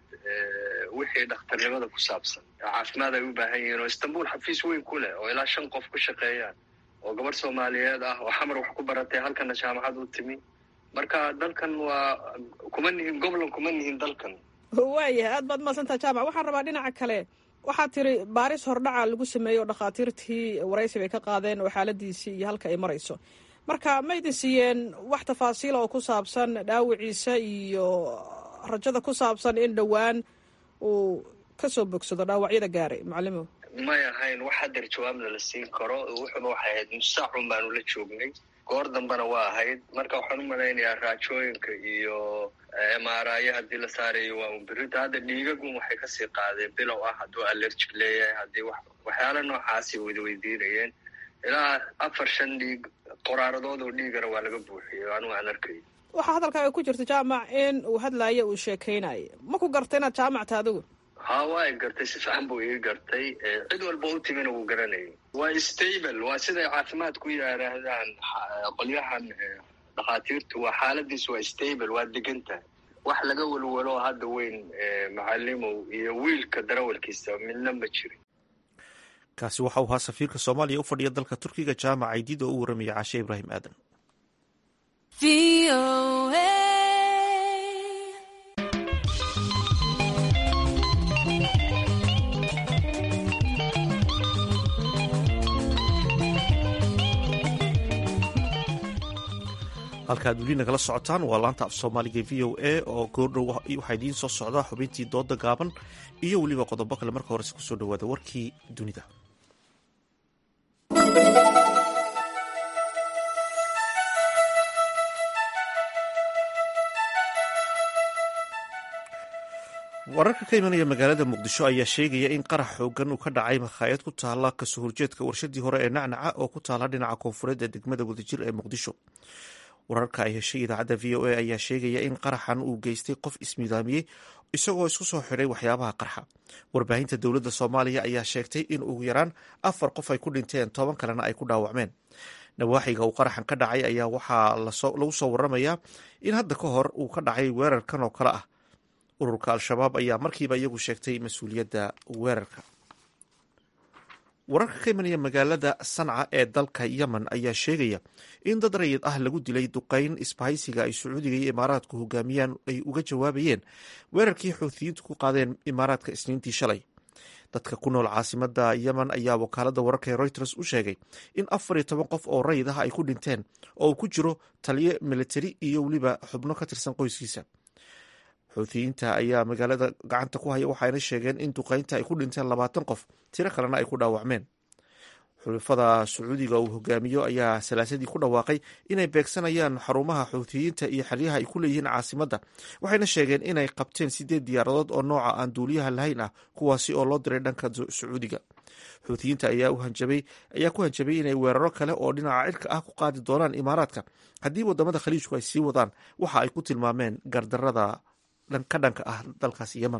wixii dhakhtarnimada ku saabsan caafimaad ay u baahan yihiin oo istanbul xafiis weyn ku leh oo ilaa shan qof ku shaqeeyaan oo gabadh soomaaliyeed ah oo xamar wax ku baratay halkana jaamacad u timi marka dalkan waa kuma nihin goblan kuma nihin dalkan waayahay aad baad mahadsantaha jaamac waxaan rabaa dhinaca kale waxaad tiri baaris hordhaca lagu sameeyey oo dhakhaatiirtii waraysi bay ka qaadeen oo xaaladiisii iyo halka ay marayso marka ma idin siiyeen wax tafaasiila oo ku saabsan dhaawiciisa iyo rajada ku saabsan in dhowaan uu kasoo bogsado dhaawacyada gaaray macalimo may ahayn wax hadeer jawaabna la siin karo wuxuuna waxay ahayd musaacun baanu la joognay goor dambena waa ahayd marka waxaan u malaynayaa raajooyinka iyo mraya haddii la saarayo waa unbirita hadda dhiigagun waxay kasii qaadeen bilow ah hadduu allergic leeyahay haddii waxyaala noocaasi wada weydiinayeen ilaa afar shan dhiig qoraaradood oo dhiigana waa laga buuxiyey anigu aan arkay waxaa hadalkaaga ku jirta jaamac in uu hadlaayo uu sheekeynayo ma ku garta inaad jaamacta adigu ha waa gartay si fiican buu ii gartay cid walba u timina wuu garanayay waa stable waa siday caafimaad ku yidhaahdaan qolyahan dhakhaatiirtu waa xaaladiisu waa stable waa degan tahay wax laga welwelo hadda weyn macalimow iyo wiilka darawalkiisa midna ma jirin kaasi waxa uu ahaa safiirka soomaaliya u fadhiya dalka turkiga jaamac aydid oo u warramaya caashe ibraahim aadan halkaad weli nagala socotaan waa laanta af soomaaliga v o a oo goordhow waxaa idiin soo socdaa xubintii dooda gaaban iyo weliba qodobo kale marka horese kusoo dhawaada warkii dunida wararka ka imanaya magaalada muqdisho ayaa sheegaya in qarax xoogan uu ka dhacay makhaayad ku taala kasoo horjeedka warshadii hore ee nacnaca oo ku taala dhinaca koonfureed ee degmada wadajir ee muqdisho wararka ay heshay idaacadda v o a ayaa sheegaya in qaraxan uu geystay qof ismidaamiyey isagoo isku soo xidhay waxyaabaha qarxa warbaahinta dowladda soomaaliya ayaa sheegtay in ugu yaraan afar qof ay ku dhinteen toban kalena ay ku dhaawacmeen nawaaxiga uu qaraxan ka dhacay ayaa waxaa lagu soo waramayaa in hadda ka hor uu ka dhacay weerarkan oo kale ah ururka al-shabaab ayaa markiiba iyagu sheegtay mas-uuliyadda weerarka wararka ka imanaya magaalada sanca ee dalka yemen ayaa sheegaya in dad rayid ah lagu dilay duqeyn isbahaysiga ay sacuudiga iyo imaaraadku hogaamiyaan ay uga jawaabayeen weerarkii xuuthiyiintu ku qaadeen imaaraadka isniintii shalay dadka ku nool caasimada yemen ayaa wakaalada wararka ee reuters u sheegay in afar iyo toban qof oo rayid ah ay ku dhinteen oo uu ku jiro taliyo militari iyo weliba xubno ka tirsan qoyskiisa xuuthiyiinta ayaa magaalada gacanta ku haya waxayna sheegeen in duqeynta ay ku dhinteen labaatan qof tiro kalena ay ku dhaawacmeen xulafada sacuudiga uu hogaamiyo ayaa salaasadii ku dhawaaqay inay beegsanayaan xarumaha xuuthiyiinta iyo xeryaha ay ku leeyihiin caasimadda waxayna sheegeen inay qabteen sideed diyaaradood oo nooca aan duuliyaha lahayn ah kuwaasi oo loo diray dhanka sacuudiga xuuthiyiinta ayaa ku hanjabay inay weeraro kale oo dhinaca cirka ah ku qaadi doonaan imaaraadka haddii wadamada khaliijku ay sii wadaan waxa ay ku tilmaameen gardarada ka dhanka ah dalkaas yemen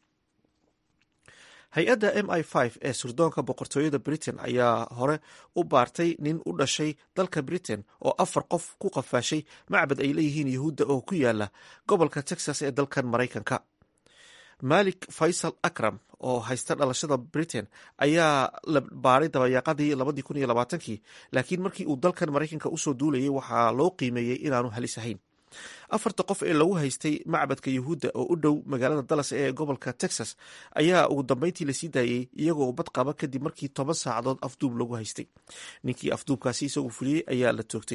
hay-adda m i v ee surdoonka boqortooyada britain ayaa hore u baartay nin u dhashay dalka britain oo afar qof ku qafaashay macbad ay leeyihiin yahuudda oo ku yaala gobolka texas ee dalkan maraykanka malik faysal akram oo haysta dhalashada britain ayaa la baaray dabayaaqadii labadii kun iyo labaatankii laakiin markii uu dalkan maraykanka usoo duulayay waxaa loo qiimeeyey inaanu halis ahayn afarta qof ee lagu haystay macbadka yahuudda oo u dhow magaalada dallas ee gobolka texas ayaa ugu dambeyntii lasii daayey iyagoo bad qaba kadib markii toban saacadood afduub lagu haystay ninkii afduubkaasi isagu fuliyey ayaa la toogtay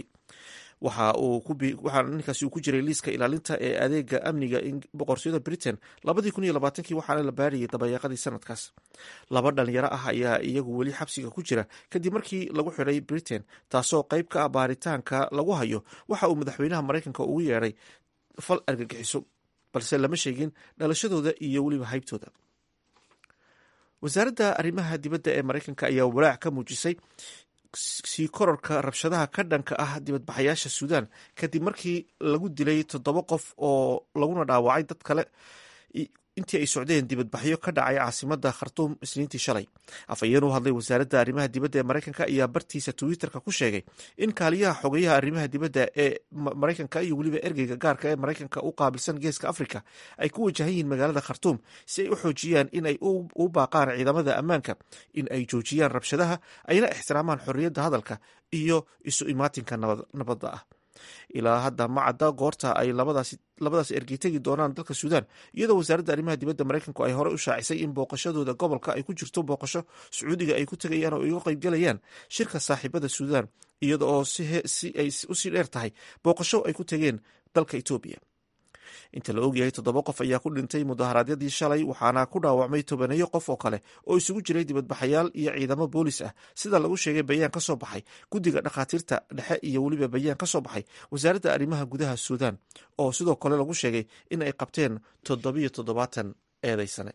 waxaa ninkaasi uu ku jiray liiska ilaalinta ee adeega amniga boqortooyada britain labadii kun iyo labaatankii waxaana la baariyey dabayaaqadii sanadkaas laba dhalinyaro ah ayaa iyagu weli xabsiga ku jira kadib markii lagu xidhay britain taasoo qayb ka ah baaritaanka lagu hayo waxa uu madaxweynaha maraykanka ugu yeedhay fal argagixiso balse lama sheegin dhalashadooda iyo weliba haybtooda wasaaradda arrimaha dibadda ee maraykanka ayaa walaac ka muujisay sii kororka rabshadaha ka dhanka ah dibadbaxayaasha suudaan kadib markii lagu dilay toddoba qof oo laguna dhaawacay dad kale intii ay socdeen dibadbaxyo ka dhacay caasimada khartuum isniintii shalay afhayeen u hadlay wasaaradda arrimaha dibadda ee maraykanka ayaa bartiisa twitterka ku sheegay in kaaliyaha xogeyaha arrimaha dibadda ee maraykanka iyo weliba ergeyga gaarka ee maraykanka u qaabilsan geeska afrika ay ku wajahan yihiin magaalada khartuum si ay u xoojiyaan in ay u baaqaan ciidamada ammaanka in ay joojiyaan rabshadaha ayna ixtiraamaan xorriyadda hadalka iyo isu imaatinka nabadda ah ilaa hadda ma cadda goorta ay labadaas ergey tegi doonaan dalka suudaan iyadoo wasaaradda arrimaha dibadda maraykanku ay hore u shaacisay in booqashadooda gobolka ay ku jirto booqasho sacuudiga ay ku tegayaan oo iga qaybgalayaan shirka saaxiibada suudaan iyada oo si ay usii dheer tahay booqasho ay ku tegeen dalka etoobiya inta la ogyahay toddoba qof ayaa ku dhintay mudaharaadyadii shalay waxaana ku dhaawacmay tobaneeyo qof oo kale oo isugu jiray dibadbaxayaal iyo ciidamo boolis ah sida lagu sheegay bayaan ka soo baxay guddiga dhakhaatiirta dhexe iyo weliba bayaan ka soo baxay wasaaradda arrimaha gudaha suudaan oo sidoo kale lagu sheegay in ay qabteen toddobiyo toddobaatan eedaysane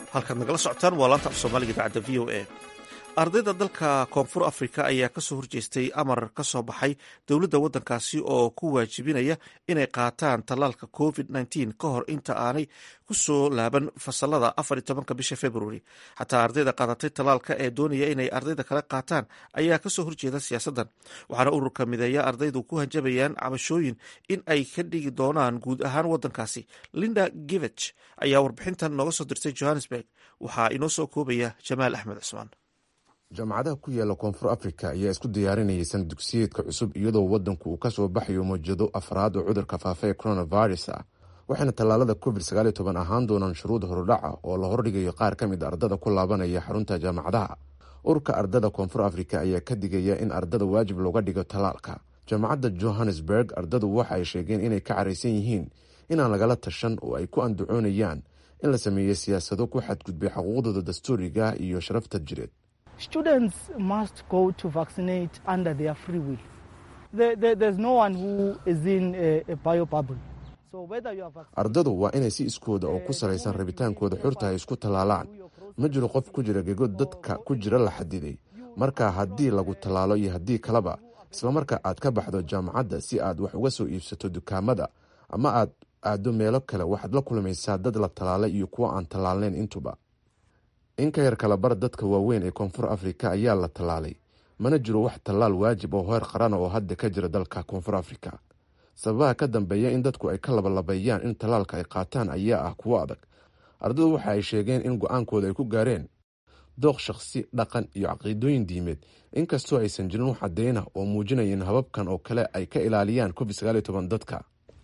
halkaad nagala socotaan waa laanta af soomaaliga idaacadda v o a ardayda dalka koonfur afrika ayaa kasoo horjeestay amar ka soo baxay dowladda waddankaasi oo ku waajibinaya inay qaataan tallaalka covid nteen ka hor inta aanay kusoo laaban fasalada afar iyo tobanka bisha februari xataa ardayda qaadatay tallaalka ee doonaya inay ardayda kale qaataan ayaa kasoo horjeeda siyaasaddan waxaana ururka mideeya ardaydu ku hanjabayaan cabashooyin in ay ka dhigi doonaan guud ahaan waddankaasi linda givech ayaa warbixintan nooga soo dirtay johannesburg waxaa inoo soo koobaya jamaal axmed cusmaan jaamacadaha ku yaala koonfur afrika ayaa isku diyaarinayay sana dugsiyeedka cusub iyadoo waddanku uu ka soo baxayo mawjado afraad oo cudurka faafa ee coronavirus ah waxayna tallaalada covid sagaaliyo toban ahaan doonaan shuruud horudhaca oo la hordhigayo qaar ka mid ardada ku laabanaya xarunta jaamacadaha ururka ardada koonfur afrika ayaa ka digaya in ardada waajib looga dhigo tallaalka jaamacadda johannesburg ardadu waxa ay sheegeen inay ka caraysan yihiin inaan lagala tashan oo ay ku andacoonayaan in la sameeyo siyaasado ku xadgudbay xuquuqdooda dastuuriga iyo sharafta jireed students must go to vaccinate under their free will. There, there, there's no one who is in a, a bio bubble. So whether you are ardadu waa inay si iskooda oo ku salaysan rabitaankooda xurta ay isku tallaalaan ma jiro qof ku jira gego dadka ku jira la xadiday marka haddii lagu tallaalo iyo haddii kaleba islamarka aad ka baxdo jaamacadda si aad wax uga soo iibsato dukaamada ama aad aaddo meelo kale waxaad la kulmaysaa dad la tallaalay iyo kuwo aan tallaalnayn intuba in ka yar kala bar dadka waaweyn ee koonfur afrika ayaa la tallaalay mana jiro wax tallaal waajib oo heer qarana oo hadda ka jira dalka koonfur afrika sababaha ka dambeeya in dadku ay ka labalabeeyaan in tallaalka ay qaataan ayaa ah kuwo adag ardadu waxa ay sheegeen in go-aankooda ay ku gaareen dooq shakhsi dhaqan iyo caqiidooyin diimeed inkastoo aysan jirin wax cadeyna oo muujinaya in hababkan oo kale ay ka ilaaliyaan covid sagaaliyo toban dadka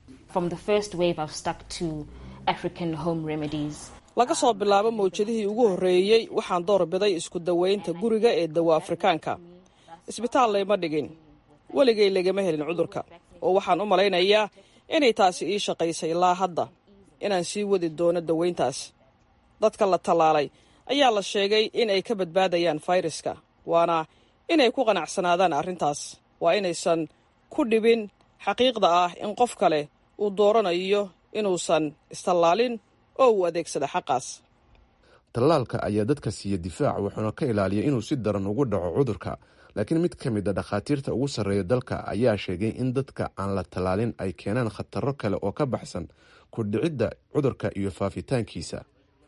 laga soo bilaabo mawjadihii ugu horreeyey waxaan doorbiday isku dawaynta guriga ee dawa afrikaanka isbitaal layma dhigin weligay lagama helin cudurka oo waxaan u malaynayaa inay taasi ii shaqaysay ilaa hadda inaan sii wadi doono dawayntaas dadka la tallaalay ayaa la sheegay in ay ka badbaadayaan fayraska waana inay ku qanacsanaadaan arrintaas waa inaysan ku dhibin xaqiiqda ah in qof kale uu dooranayo inuusan istallaalin oo uu adeegsada xaqaas tallaalka ayaa dadka siiya difaac wuxuuna ka ilaaliya inuu si daran ugu dhaco cudurka laakiin mid ka mid a dhakhaatiirta ugu sarreeya dalka ayaa sheegay in dadka aan la tallaalin ay keenaan khataro kale oo ka baxsan ku dhicidda cudurka iyo faafitaankiisa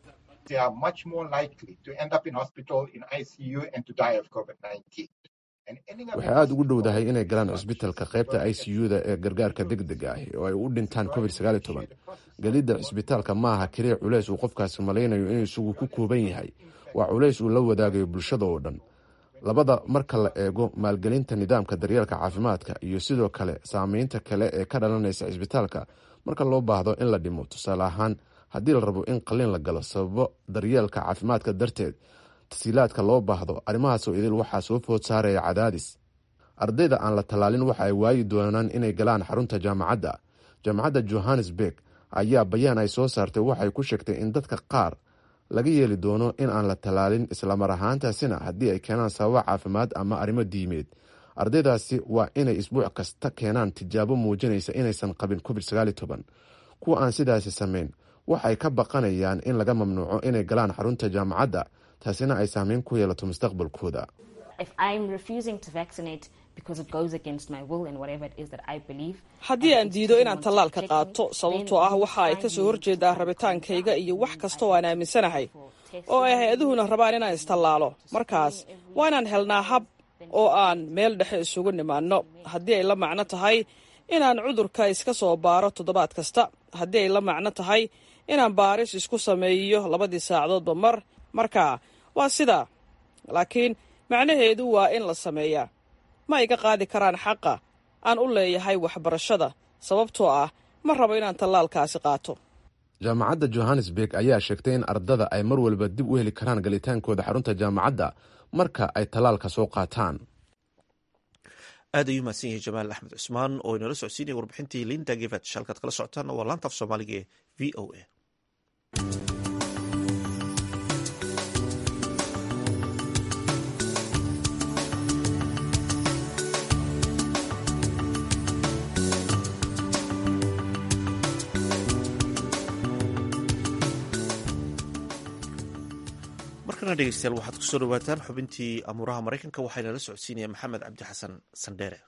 waxay aada ugu dhowdahay inay galaan cisbitalka qaybta i c u-da ee gargaarka deg deg ah oo ay u dhintaan covid sagaaliyo toban gelidda cisbitaalka maaha keliya culeys uu qofkaasi malaynayo inuu isagu ku kooban yahay waa culays uu la wadaagayo bulshada oo dhan labada marka la eego maalgelinta nidaamka daryeelka caafimaadka iyo sidoo kale saameynta kale ee ka dhalanaysa cisbitaalka marka loo baahdo in la dhimo tusaale ahaan haddii la rabo in qalliin la galo sababo daryeelka caafimaadka darteed tasiilaadka loo baahdo arrimahaasoo idil waxaa soo food saaraya cadaadis ardayda aan la tallaalin waxa ay waayi doonaan inay galaan xarunta jaamacadda jaamacadda johannesburg ayaa bayaan ay soo saartay waxay ku sheegtay in dadka qaar laga yeeli doono in aan la tallaalin islamar ahaantaasina haddii ay keenaan sababa caafimaad ama arrimo diimeed ardaydaasi waa inay isbuuc kasta keenaan tijaabo muujinaysa inaysan qabin covid sagaaliyo toban kuwa aan sidaasi samayn waxay ka baqanayaan in laga mamnuuco inay galaan xarunta jaamacadda taasina ay saameyn ku yeelato mustaqbalkooda haddii aan diido inaan tallaalka qaato sababtoo ah waxa ay ka soo horjeedaa rabitaankayga iyo wax kasta oo aan aaminsanahay oo ay hay-aduhuna rabaan inaan istallaalo markaas waa inaan helnaa hab oo aan meel dhexe isugu nimaanno haddii ay la macno tahay inaan cudurka iska soo baaro toddobaad kasta haddii ay la macno tahay inaan baaris isku sameeyo labadii saacadoodba mar marka waa sidaa laakiin macnaheedu waa in la sameeyaa ma iga qaadi karaan xaqa aan u leeyahay waxbarashada sababtoo ah ma rabo inaan tallaalkaasi qaato jaamacadda johannesburg ayaa sheegtay in ardada ay mar walba dib u heli karaan galitaankooda xarunta jaamacadda marka ay tallaalka soo qaataan aad ayuu mahadsan yahay jamaal axmed cusmaan oo inala socodsiinaya warbixintii linda gevet halkaad kala socotaan waa laanta af soomaaliga ee v o a markana dhegeystayaal waxaad ku soo dhawaataan xubintii amuuraha maraykanka waxayna la socodsiinaya maxamed cabdi xasan sandheere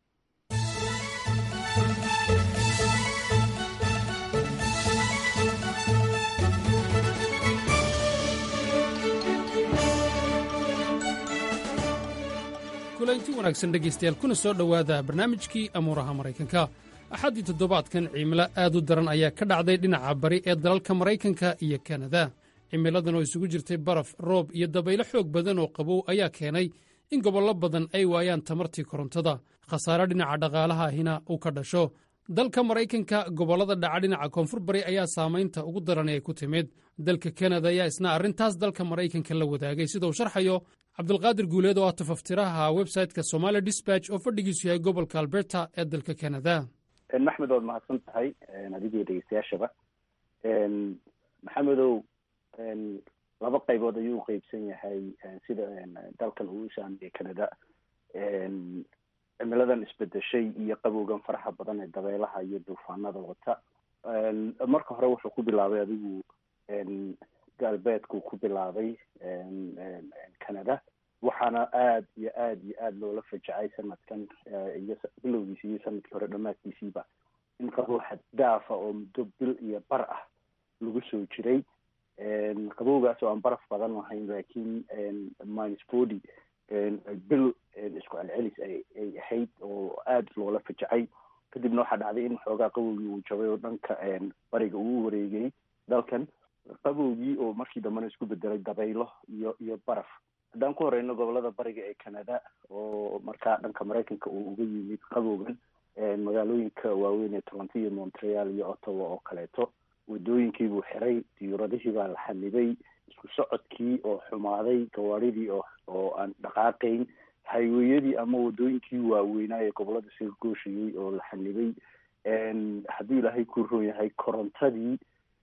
kulanti wanaagsan dhegaystayaal kuna soo dhowaada barnaamijkii amuuraha maraykanka axaddii toddobaadkan cimilo aad u daran ayaa ka dhacday dhinaca bari ee dalalka maraykanka iyo kanada cimiladan oo isugu jirtay baraf roob iyo dabaylo xoog badan oo qabow ayaa keenay in gobollo badan ay waayaan tamartii korontada khasaare dhinaca dhaqaalaha ahina uu ka dhasho dalka maraykanka gobollada dhaca dhinaca koonfur bari ayaa saamaynta ugu daran ee ku timid dalka kanada ayaa isna arrintaas dalka maraykanka la wadaagay sida uu sharxayo cabdulqaadir guuleed oo ah tafaftiraha websayte-ka somaali disbatch oo fadhigiisu yahay gobolka alberta ee dalka kanada maxmed waad mahadsan tahay adigii dhegeystayaashaba maxamedow laba qaybood ayuu u qeybsan yahay sida dalkan uu u saameeyey canada cimiladan isbedeshay iyo qabowgan faraxa badan ee dabeelaha iyo duufaanada wata marka hore wuxuu ku bilaabay adigu galbeedkuu ku bilaabay canada waxaana aada iyo aada iyo aada loola fajacay sanadkan iyo bilowgiisi iyo sanadkii hore dhammaadkiisiiba in qabow xaddaafa oo muddo bil iyo bar ah lagu soo jiray qabowgaas oo aan baraf badan lahayn laakiin minus body bil isku celcelis ay ay ahayd oo aada loola fajacay kadibna waxaa dhacday in xoogaa qabowgii uu jabay oo dhanka bariga uu wareegay dalkan qabowgii oo markii dambena isku bedelay dabaylo iyo iyo baraf haddaan ku horeyno gobolada bariga ee canada oo markaa dhanka maraykanka uu uga yimid qabowgan magaalooyinka waaweyn ee toronto iyo montreal iyo ottawa oo kaleeto wadooyinkii buu xiray diyuuradihii baa la xanibay isku socodkii oo xumaaday gawaadhidii oo oo aan dhaqaaqayn hayweyadii ama wadooyinkii waaweynaa ee gobolada isaga gooshayey oo la xanibay haddii ilaahay ku roon yahay korontadii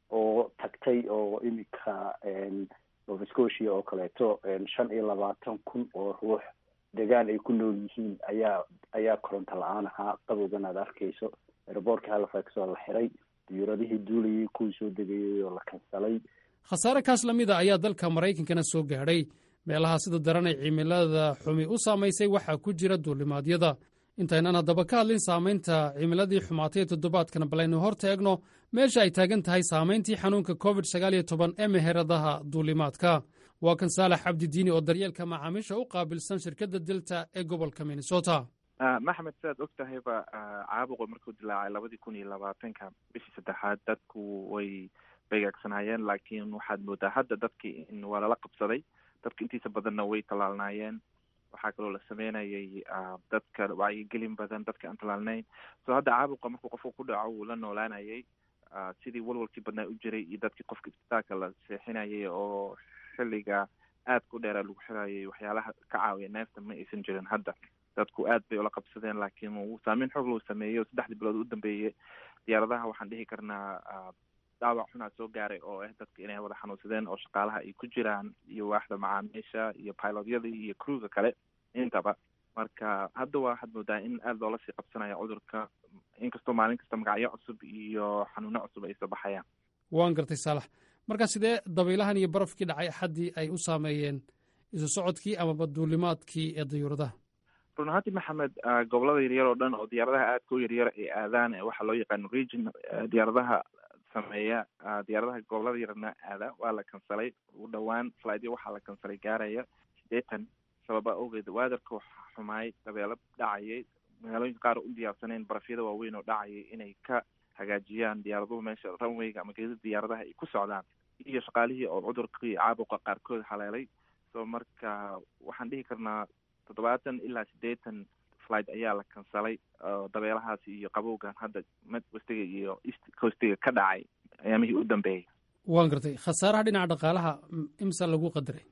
oo tagtay oo iminka nova scotia oo kaleeto shan iyo labaatan kun oo ruux degaan ay ku nool yihiin ayaa ayaa koronto la-aan ahaa qabowgan aad arkayso aeroboortka halifax oo la xiray diyuuradihii duulayay kuwii soo degayay oo la kansalay khasaare kaas la mida ayaa dalka maraykankana soo gaadhay meelaha sida daran ay cimilada xumi u saamaysay waxaa ku jira duulimaadyada intaynan haddaba ka hadlin saamaynta cimiladii xumaatay ee toddobaadkan balaynu hor taegno meesha ay taagan tahay saamayntii xanuunka covid sagaal iyo toban ee meheradaha duulimaadka waa kan saalax cabdidiini oo daryeelka macaamiisha u qaabilsan shirkadda delta ee gobolka minnesota maxamed sidaad og tahayba caabuqu markuu dilaacay labadii kun iyo labaatanka bishii saddexaad dadku way beegaagsanaayeen laakiin waxaad moodaa hadda dadkii in waa lala qabsaday dadka intiisa badanna way tallaalnaayeen waxaa kaloo la sameynayay dadka wacyigelin badan dadka aan tallaalnayn so hadda caabuqa markuu qofku ku dhaco wuu la noolaanayay sidii walwalkii badnaa u jiray iyo dadkii qofka isbitaalka la seexinayay oo xilliga aadka u dheeraa lagu xirayay waxyaalaha ka caawiya neefta ma aysan jirin hadda dadku aad bay ula qabsadeen laakiin wuu saameyn xoog loo sameeyey oo saddexdii bilood u dambeeyey diyaaradaha waxaan dhihi karnaa dhaawac xunaa soo gaaray oo ah dadka inay wada xanuunsadeen oo shaqaalaha ay ku jiraan iyo waaxda macaamiisha iyo pilotyada iyo crewga kale intaba marka hadda waa waxaad moodaa in aada loola sii qabsanaya cudurka inkastoo maalin kasta magacyo cusub iyo xanuuno cusub ay soo baxayaan waan gartay saalax marka sidee dabaylahan iyo barafkii dhacay axaddii ay u saameeyeen isu socodkii amaba duulimaadkii ee dayuuradaha run ahaantii maxamed gobolada yaryar oo dhan oo diyaaradaha aadka u yaryar ay aadaan waxaa loo yaqaano region diyaaradaha sameeya diyaaradaha gobolada yarna aada waa la kansalay ugu dhowaan flightyo waxaa la kansalay gaaraya sideetan sababa awgeed waadarka waxaa xumaay dabeelo dhacayay magaalooyinka qaar u diyaarsaneen barafyada waaweyn oo dhacayay inay ka hagaajiyaan diyaaraduhu meesha runwayga ama geeda diyaaradaha ay ku socdaan iyo shaqaalihii oo cudurkii caabuqa qaarkood haleelay so marka waxaan dhihi karnaa toddobaatan ilaa siddeetan flight ayaa la kansalay oo dabeelahaasi iyo qabowgan hadda midwestiga iyo east coastiga ka dhacay ayaamihii u dambeeyay waan gartay khasaaraha dhinaca dhaqaalaha imsa lagu qadaray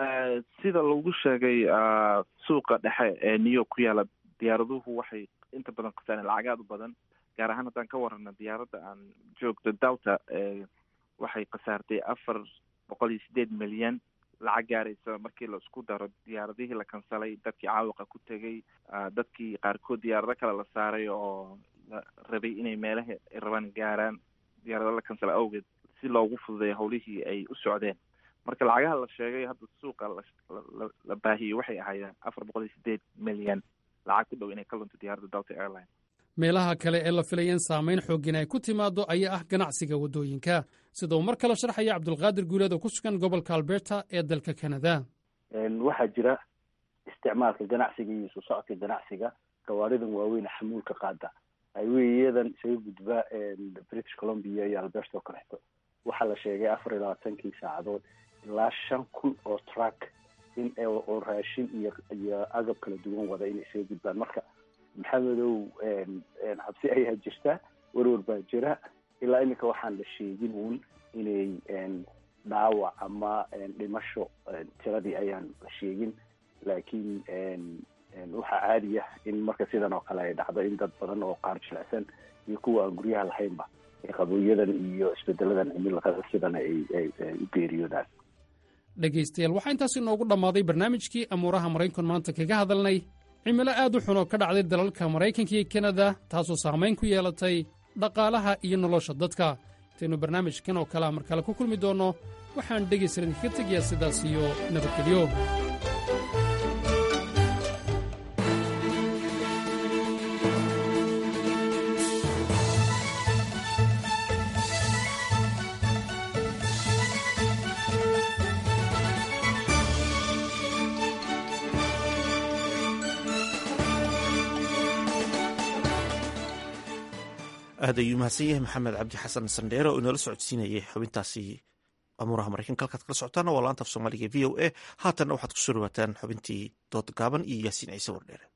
sida lagu sheegay suuqa dhexe ee new york ku yaala diyaaraduhu waxay inta badan khasaareen lacag aad u badan gaar ahaan haddaan ka warrano diyaaradda aan joogto dalta waxay khasaartay afar boqol iyo sideed milyan lacag gaaraysa markii la isku daro diyaaradihii la kansalay dadkii caawiqa ku tegay dadkii qaarkood diyaarado kale la saaray oo la rabay inay meelaha ay rabaan gaaraan diyaarado la kansalay awgeed si loogu fududeeyo howlihii ay u socdeen marka lacagaha la sheegay hadda suuqa la baahiyey waxay ahaayeen afar boqol iyo sideed milyan lacag ku dhow inay ka lunto diyaaradda delta airline meelaha kale ee la filaya in saamayn xooggan ay ku timaado ayaa ah ganacsiga waddooyinka sida uu mar kale sharxaya cabdulqaadir guuleed oo ku sugan gobolka alberta ee dalka canada waxaa jira isticmaalka ganacsiga iyo soo socodka ganacsiga gawaaridan waaweyn xamuulka qaada highweyadan isaga gudba british columbia iyo alberta oo kaleeto waxaa la sheegay afar iyo labaatankii saacadood ilaa shan kun oo truck in oo raashin iyo iyo agab kala duwan wada inay isaga gudbaan marka maxamedow cabsi ayaa jirta warwar baa jira ilaa iminka waxaan la sheegin uun inay dhaawac ama dhimasho tiradii ayaan la sheegin laakiin waxaa caadi ah in marka sidan oo kale ay dhacdo in dad badan oo qaar jilicsan iyo kuwa aan guryaha lahaynba qabooyadan iyo isbedeladan cimilada sidan ay u geeriyoodaan dhegaystayaal waxaa intaas inoogu dhammaaday barnaamijkii amuuraha maraykan maanta kaga hadalnay cimilo aad u xun oo ka dhacday dalalka maraykanka iyo kanada taasoo saamayn ku yeelatay dhaqaalaha iyo nolosha dadka intaynu barnaamijkan oo kalea mar kale ku kulmi doonno waxaan dhegaysan idinkaga tegayaa sidaas iyo nabadgelyo aad ayuu mahadsan yahay maxamed cabdi xasan sandheere oo inoola socodsiinayay xubintaasi amuuraha maraykanka halkaad kala socotaana waa laanta af soomaaliga v o a haatanna waxaad kusoo dhawaataan xubintii dood gaaban iyo yaasiin ciise wardheere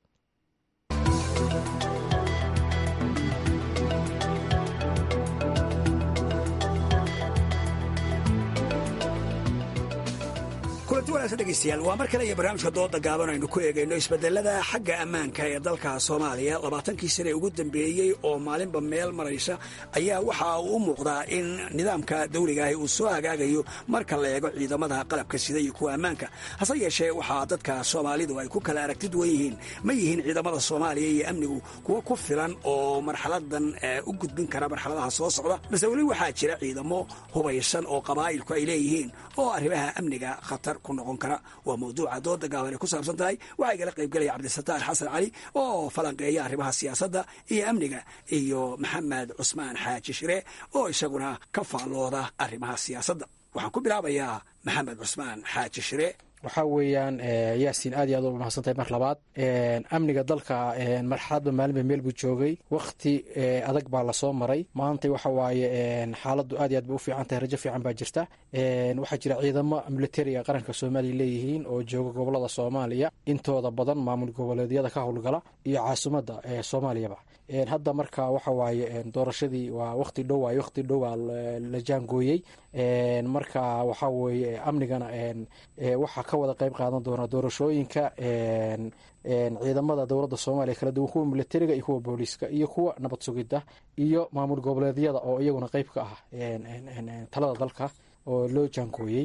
kulanti wanaagsan dhegeystayaal waa mar kale iyo barnaamijka dooda gaaban aynu ku eegayno isbedelada xagga ammaanka ee dalka soomaaliya labaatankii sane ugu dambeeyey oo maalinba meel maraysa ayaa waxa uu u muuqdaa in nidaamka dawligaahi uu soo hagaagayo marka la eego ciidamada qalabka sida iyo kuwa ammaanka hase yeeshee waxaa dadka soomaalidu ay ku kala aragti duwan yihiin ma yihiin ciidamada soomaaliya iyo amnigu kuwo ku filan oo marxaladan u gudbin kara marxaladaha soo socda balse weli waxaa jira ciidamo hubaysan oo qabaa'ilku ay leeyihiin oo arrimaha amniga khatar ku noqon kara waa mawduuca dooda gaaban ay ku saabsan tahay waxaa igala qaybgelaya cabdisataar xasan cali oo falanqeeya arrimaha siyaasadda iyo amniga iyo maxamed cusmaan xaaji shire oo isaguna ka faallooda arrimaha siyaasadda waxaan ku bilaabayaa maxamed cusmaan xaaji shire waxaa weeyaan yaasiin aad iyo aad u mahadsantahay mar labaad amniga dalka marxaladba maalinba meel buu joogay wakhti adag baa lasoo maray maanta waxa waaye xaaladdu aad iyo aad bay u fiican tahay rajo fiican baa jirta waxaa jira ciidamo militariga qaranka soomaaliya leeyihiin oo jooga gobolada soomaaliya intooda badan maamul goboleedyada ka howlgala iyo caasimadda soomaaliyaba hadda marka waxa waaye doorashadii waa waqti dhow waay waqti dhowaa la jaangooyey marka waxaa weeye amnigana waxaa ka wada qeyb qaadan doona doorashooyinka ciidamada dowladda soomaaliya kala duwan kuwa militariga iyo kuwa booliiska iyo kuwa nabad sugidda iyo maamul goboleedyada oo iyaguna qeyb ka ah talada dalka oo loo jaangooyey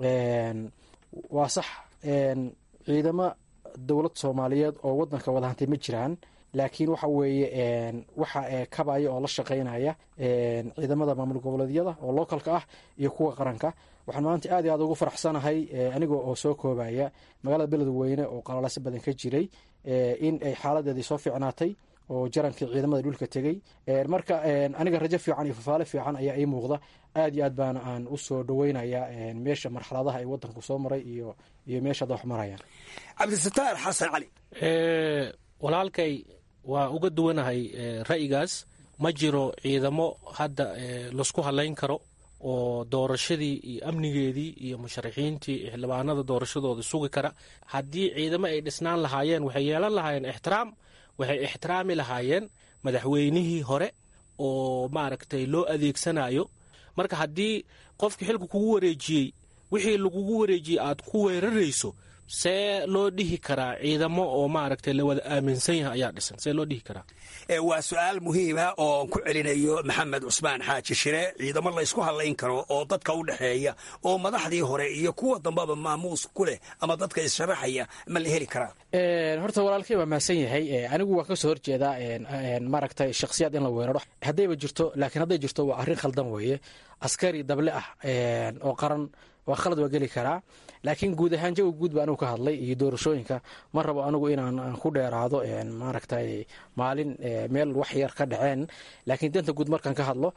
waa sax ciidamo dowlad soomaaliyeed oo wadanka wada hantay ma jiraan laakiin waxa weeye waxa kabaya oo la shaqeynaya ciidamada maamul goboleedyada oo localka ah iyo kuwa qaranka waxaan maanta aad iyo aad ugu faraxsanahay aniga oo soo koobaya magaalada beledweyne oo qalalaasi badan ka jiray in ay xaaladeedii soo fiicnaatay oo jarankii ciidamada dhulka tegey marka aniga rajo fiican iyo fafaale fiican ayaa ii muuqda aad iyo aad baana aan usoo dhaweynaya meesha marxaladaha ay wadanku soo maray iyo iyo meesha hadda wax marayaan cabdisataar xasan cali walaalkay waa uga duwanahay ra'yigaas ma jiro ciidamo hadda laisku halayn karo oo doorashadii iyo amnigeedii iyo musharaxiintii xildhibaanada doorashadooda sugi kara haddii ciidamo ay dhisnaan lahaayeen waxay yeelan lahaayeen ixtiraam waxay ixtiraami lahaayeen madaxweynihii hore oo maaragtay loo adeegsanayo marka haddii qofkii xilka kugu wareejiyey wixii lagugu wareejiyey aad ku weerarayso see loo dhihi karaa ciidamo oo maaragtay la wada aaminsan yahay ayaa dhisan see loo dhihi karaa waa su-aal muhiima oo ku celinayo maxamed cusmaan xaaji shire ciidamo laysku hadlayn karo oo dadka u dhexeeya oo madaxdii hore iyo kuwa dambaba maamuus ku leh ama dadka issharaxaya ma la heli karaa horta walaalkay waa mahadsan yahay anigu waa kasoo horjeedaa maaragtay shakhsiyaad in la weeraro haddayba jirto laakiin hadday jirto waa arrin khaldan weeye askari dable ah oo qaran waa khalad waa geli karaa laakiin guud ahaan jawi guud ba anigu ka hadlay iyo doorashooyinka ma rabo anigu inaan ku dheeraado maaragtay maalin meel wax yar ka dhaceen laakiin danta guud markaan ka hadlo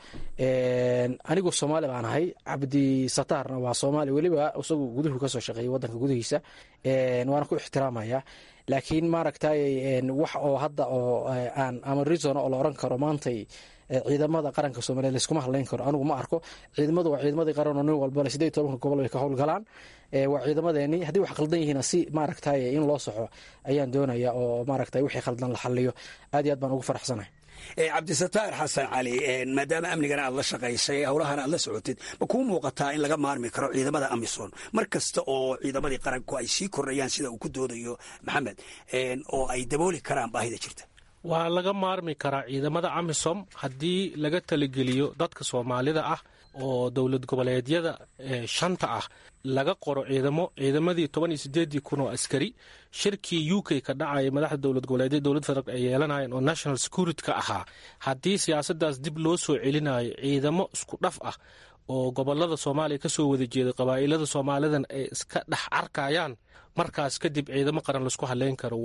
anigu soomaali baan ahay cabdi sataarna waa soomaali weliba isagu guduhu kasoo shaqeeyay wadanka gudihiisa waana ku ixtiraamaya laakiin maaragtay wax oo hadda oo aan ama reason oo la oran karo maantay ciidamada qaranka soomaliya layskuma hadlayn karo anigu ma arko ciidamadu waa ciidamadii qaran oo nin walbana sideed tobanka gobol bay ka howlgalaan waa ciidamadeeni haddii wax khaldan yihiina si maaragtay in loo soxo ayaan doonaya oo maaragtay wixii khaldan la xaliyo aad iyo aad baan ugu faraxsanahay cabdisataar xasan cali maadaama amnigana aad la shaqaysay howlahana aad la socotid ma kuu muuqataa in laga maarmi karo ciidamada amisom mar kasta oo ciidamadii qaranku ay sii kordhayaan sida uu ku doodayo maxamed oo ay dabooli karaan baahida jirta waa laga maarmi karaa ciidamada amisom haddii laga talageliyo dadka soomaalida ah oo dowlad goboleedyada shanta ah laga qoro ciidamo ciidamadii toban iyo sideedii kun oo askari shirkii u k ka dhacaya madaxda dowlad goboleedyada dowlad federaalk ay yeelanayeen oo national security ka ahaa haddii siyaasadaas dib loo soo celinayo ciidamo isku dhaf ah oo gobolada soomaaliya kasoo wada jeeda qabaa'ilada soomaalidan ay iska dhex arkayaan markaas kadib ciidamo qaran laisku hadleyn karo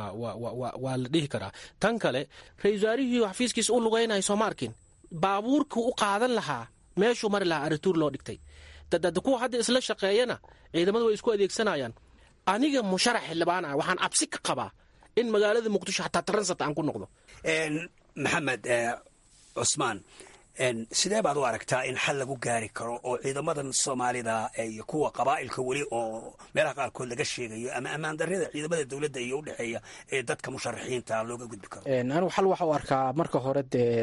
waa la dhihi karaa tan kale ra-isul wasaarihii xafiiskiisa u lugeynaya sooma arkin baabuurkii u qaadan lahaa meeshuu mari lahaa arituur loo dhigtay dadada kuwa hadda isla shaqeeyana ciidamada way isku adeegsanayaan aniga musharax xildhibaan ah waxaan cabsi ka qabaa in magaalada muqdisho xataa taransat aan ku noqdo maxamed cusmaan sidee baad u aragtaa in xal lagu gaari karo oo ciidamadan soomaalida iyo kuwa qabaa'ilka weli oo meelaha qaarkood laga sheegayo ama ammaan darrida ciidamada dowladda iyo udhexeeya ee dadka musharaxiinta looga gudbi karo anigu xal waxa u arkaa marka hore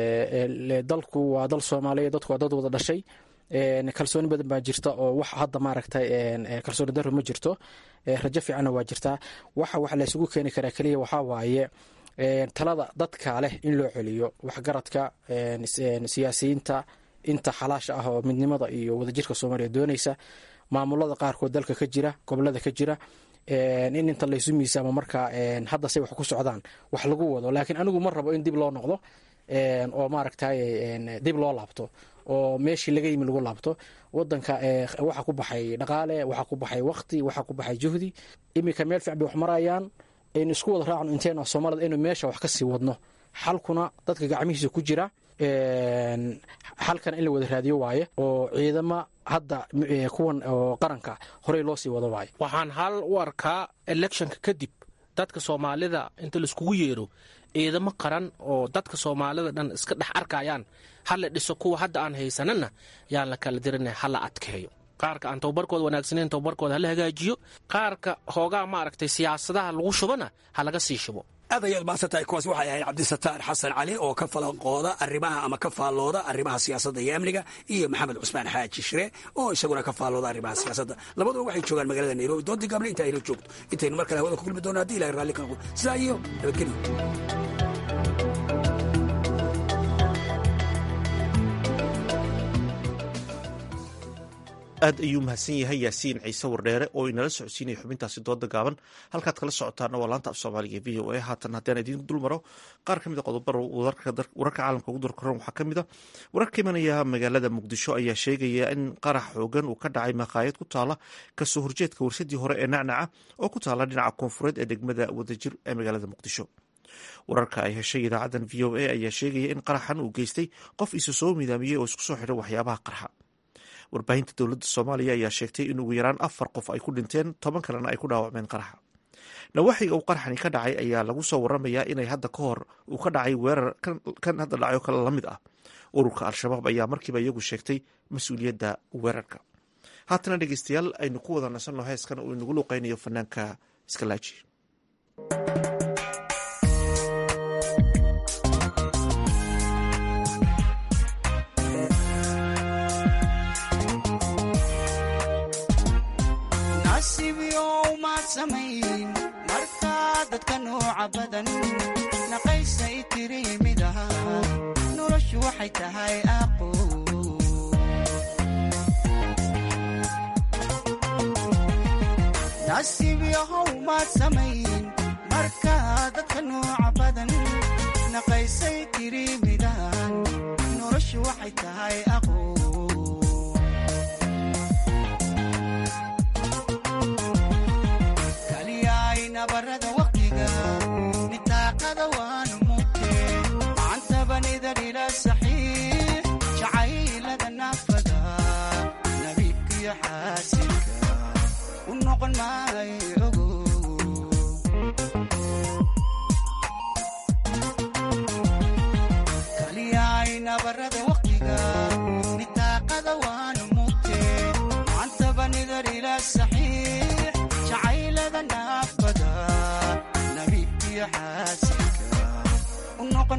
dee dalku waa dal soomaaliya dadku waa dad wada dhashay kalsooni badan baa jirta oo wax hadda maaragtay kalsooni darro ma jirto rajo fiicanna waa jirtaa waxa wax laysugu keeni karaa keliya waxaa waaye talada dadka leh in loo celiyo waxgaradka siyaasiyiinta inta xalaasha ah oo midnimada iyo wadajirka soomaaliya doonaysa maamulada qaarkood dalka ka jira gobolada ka jira in inta laysu miisaamo markaa hadda say wax ku socdaan wax lagu wado laakiin anigu ma rabo in dib loo noqdo oo maaragtay dib loo laabto oo meeshii laga yimi lagu laabto wadanka waxa ku baxay dhaqaale waxa ku baxay waqti waxa ku baxay juhdi iminka meel fiic bay wax marayaan aynu isku wada raacno inteena soomaalida aynu meesha wax ka sii wadno xalkuna dadka gacmihiisa ku jira xalkana in la wada raadiyo waaye oo ciidama hadda kuwan oo qaranka horey loo sii wado waaye waxaan hal u arkaa electionka kadib dadka soomaalida inta laiskugu yeero ciidamo qaran oo dadka soomaalida dhan iska dhex arkayaan hala dhiso kuwa hadda aan haysanana yaan la kala dirina hala adkeeyo qaarka aan tababarkooda wanaagsaneyn tababarkooda hala hagaajiyo qaarka hoogaa maaragtay siyaasadaha lagu shubana ha laga sii shubo aad ayaad mahadsantahay kuwaas waxay ahayd cabdisataar xasan cali oo ka falanqooda arrimaha ama ka faallooda arrimaha siyaasadda iyo amniga iyo maxamed cusmaan xaaji shire oo isaguna ka faallooda arrimaha siyaasadda labaduba waxay joogaan magaalada nairobi doontii gaable inta ayla joogto intaynu mar kale hawada ku kulmi doono haddi ilahay raalli ka noqdo sidaa iyo nabadgelyo aad ayuu mahadsan yahay yaasiin ciise wardheere oo inala socodsiinaya xubintaasi dooda gaaban halkaad kala socotaana waa laanta af soomaaliga v o a haatan haddaan idiin dul maro qaar ka mid a qodobada wararka caalamka ugu darkoran waxaa ka mid a wararka imanaya magaalada muqdisho ayaa sheegaya in qarax xoogan uu ka dhacay maqaayad ku taala kasoo horjeedka warsadii hore ee nacnaca oo ku taala dhinaca koonfureed ee degmada wadajir ee magaalada muqdisho wararka ay heshay idaacadan v o a ayaa sheegaya in qaraxan uu geystay qof isu soo midaamiyey oo isku soo xidhay waxyaabaha qarxa warbaahinta dowladda soomaaliya ayaa sheegtay in ugu yaraan afar qof ay ku dhinteen toban kalena ay ku dhaawacmeen qaraxa nawaaxiga uu qaraxani ka dhacay ayaa lagu soo waramayaa inay hadda ka hor uu ka dhacay weerar kan hadda dhacay oo kale la mid ah ururka al-shabaab ayaa markiiba iyagu sheegtay mas-uuliyadda weerarka haatana dhegeystayaal aynu ku wada nasanno heeskan uu inagu luuqeynayo fanaanka iskalaaji markaa dadka nooca badan naqaysay tiri mid aha noloshu waxay tahay aqo nasiib yahow maad samayn markaa dadka nooca badan naqaysay tiri midahan noloshu waxay tahay aqo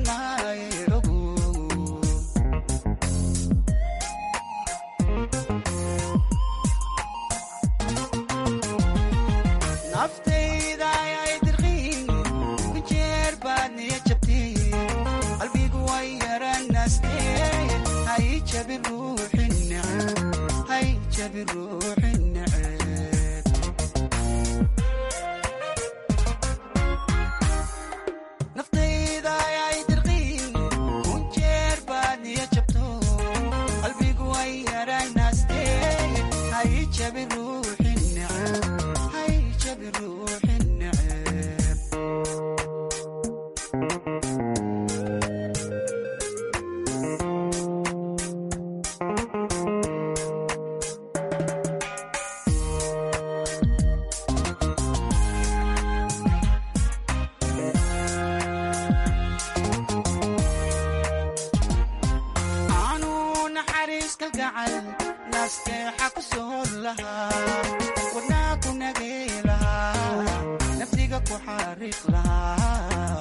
doonaaye ogo naftayda ayay dirqiin ku jeer baad niya jabteen qalbigu way yaranaastee hay jabi ruuxi neceb hay jabi ruuxi neceb naftayda ayay dirqiin ku jeer baad niya jabto qalbigu way yaranaastee hay jabi ruuxi neceb hay jabi ruuxi neceb aanu naxariis kalgacal naasteexa ku soor lahaa wadnaa ku nagay lahaa naftiga ku xariiq lahaa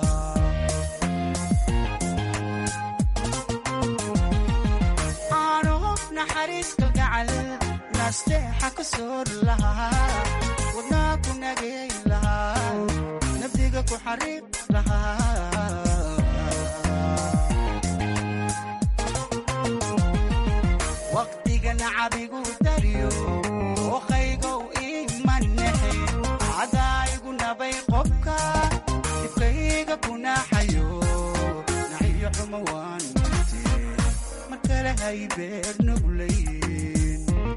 aanu naxariis kalgacal naasteexa ku soor lahaa wadnaa ku nagay lahaa naftiga ku xariiq lahaa waqtiga nacabigu dariyo ookaygow imanexe cadaayigu nabay qobka dibkayga kunaxayo naxiyo xumo waan mute mar kale haybeer nuglayn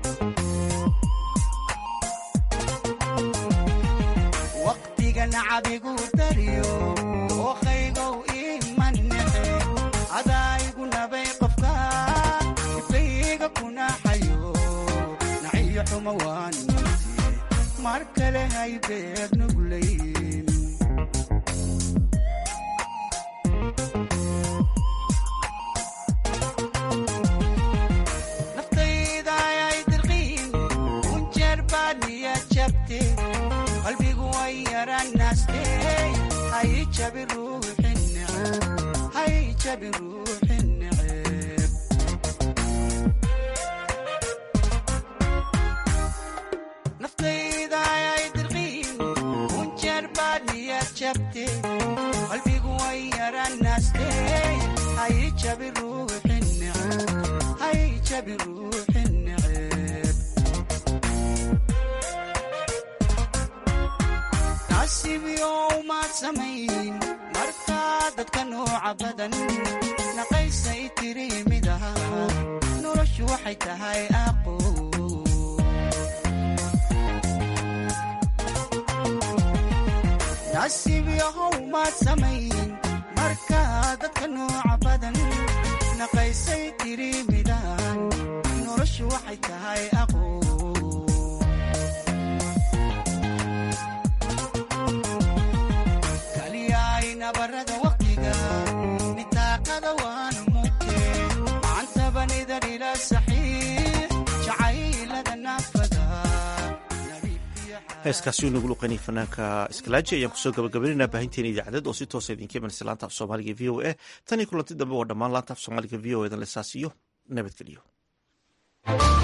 waqtiga nacabigu dariyo ookaygow imanexe cadaayigu nabay qofka dibkayga kunaxayo naxiyo xumo waan mute mar kale haybeer nuglayn naftayda ayay dirqiin kun jeer baad niya jabte qalbigu way yaranaste hay jabi ruuxi neceb hay jabi ruuxi neceb naftayda ayay dirqiin kun jeer baad niya jabte qalbigu way yaranaste hay jabi ruuxi neceb hay jabi ruuxi neceb nasiibyow maad samayn markaa dadka nooca badan naqaysay tiri mid aha noloshu waxay tahay aqo nasiibyahow maad samayn markaa dadka nooca badan naqaysay tiri midaan noloshu waxay tahay aqo kaliyaay nabarada waqtiga nitaaqada waan mute macantabanida ila saxiix jacaylada naafada heeskaasi uu nagu luqanayay fanaanka iskalaaji ayaan kusoo gabagabaynaynaa baahinteena idaacadeed oo si toosa idinka imanaysa laanta af soomaaliga v o a tan iyo kulanti dambe waa dhammaan laanta af soomaaliga v o edan lesaas iyo nabadgelyo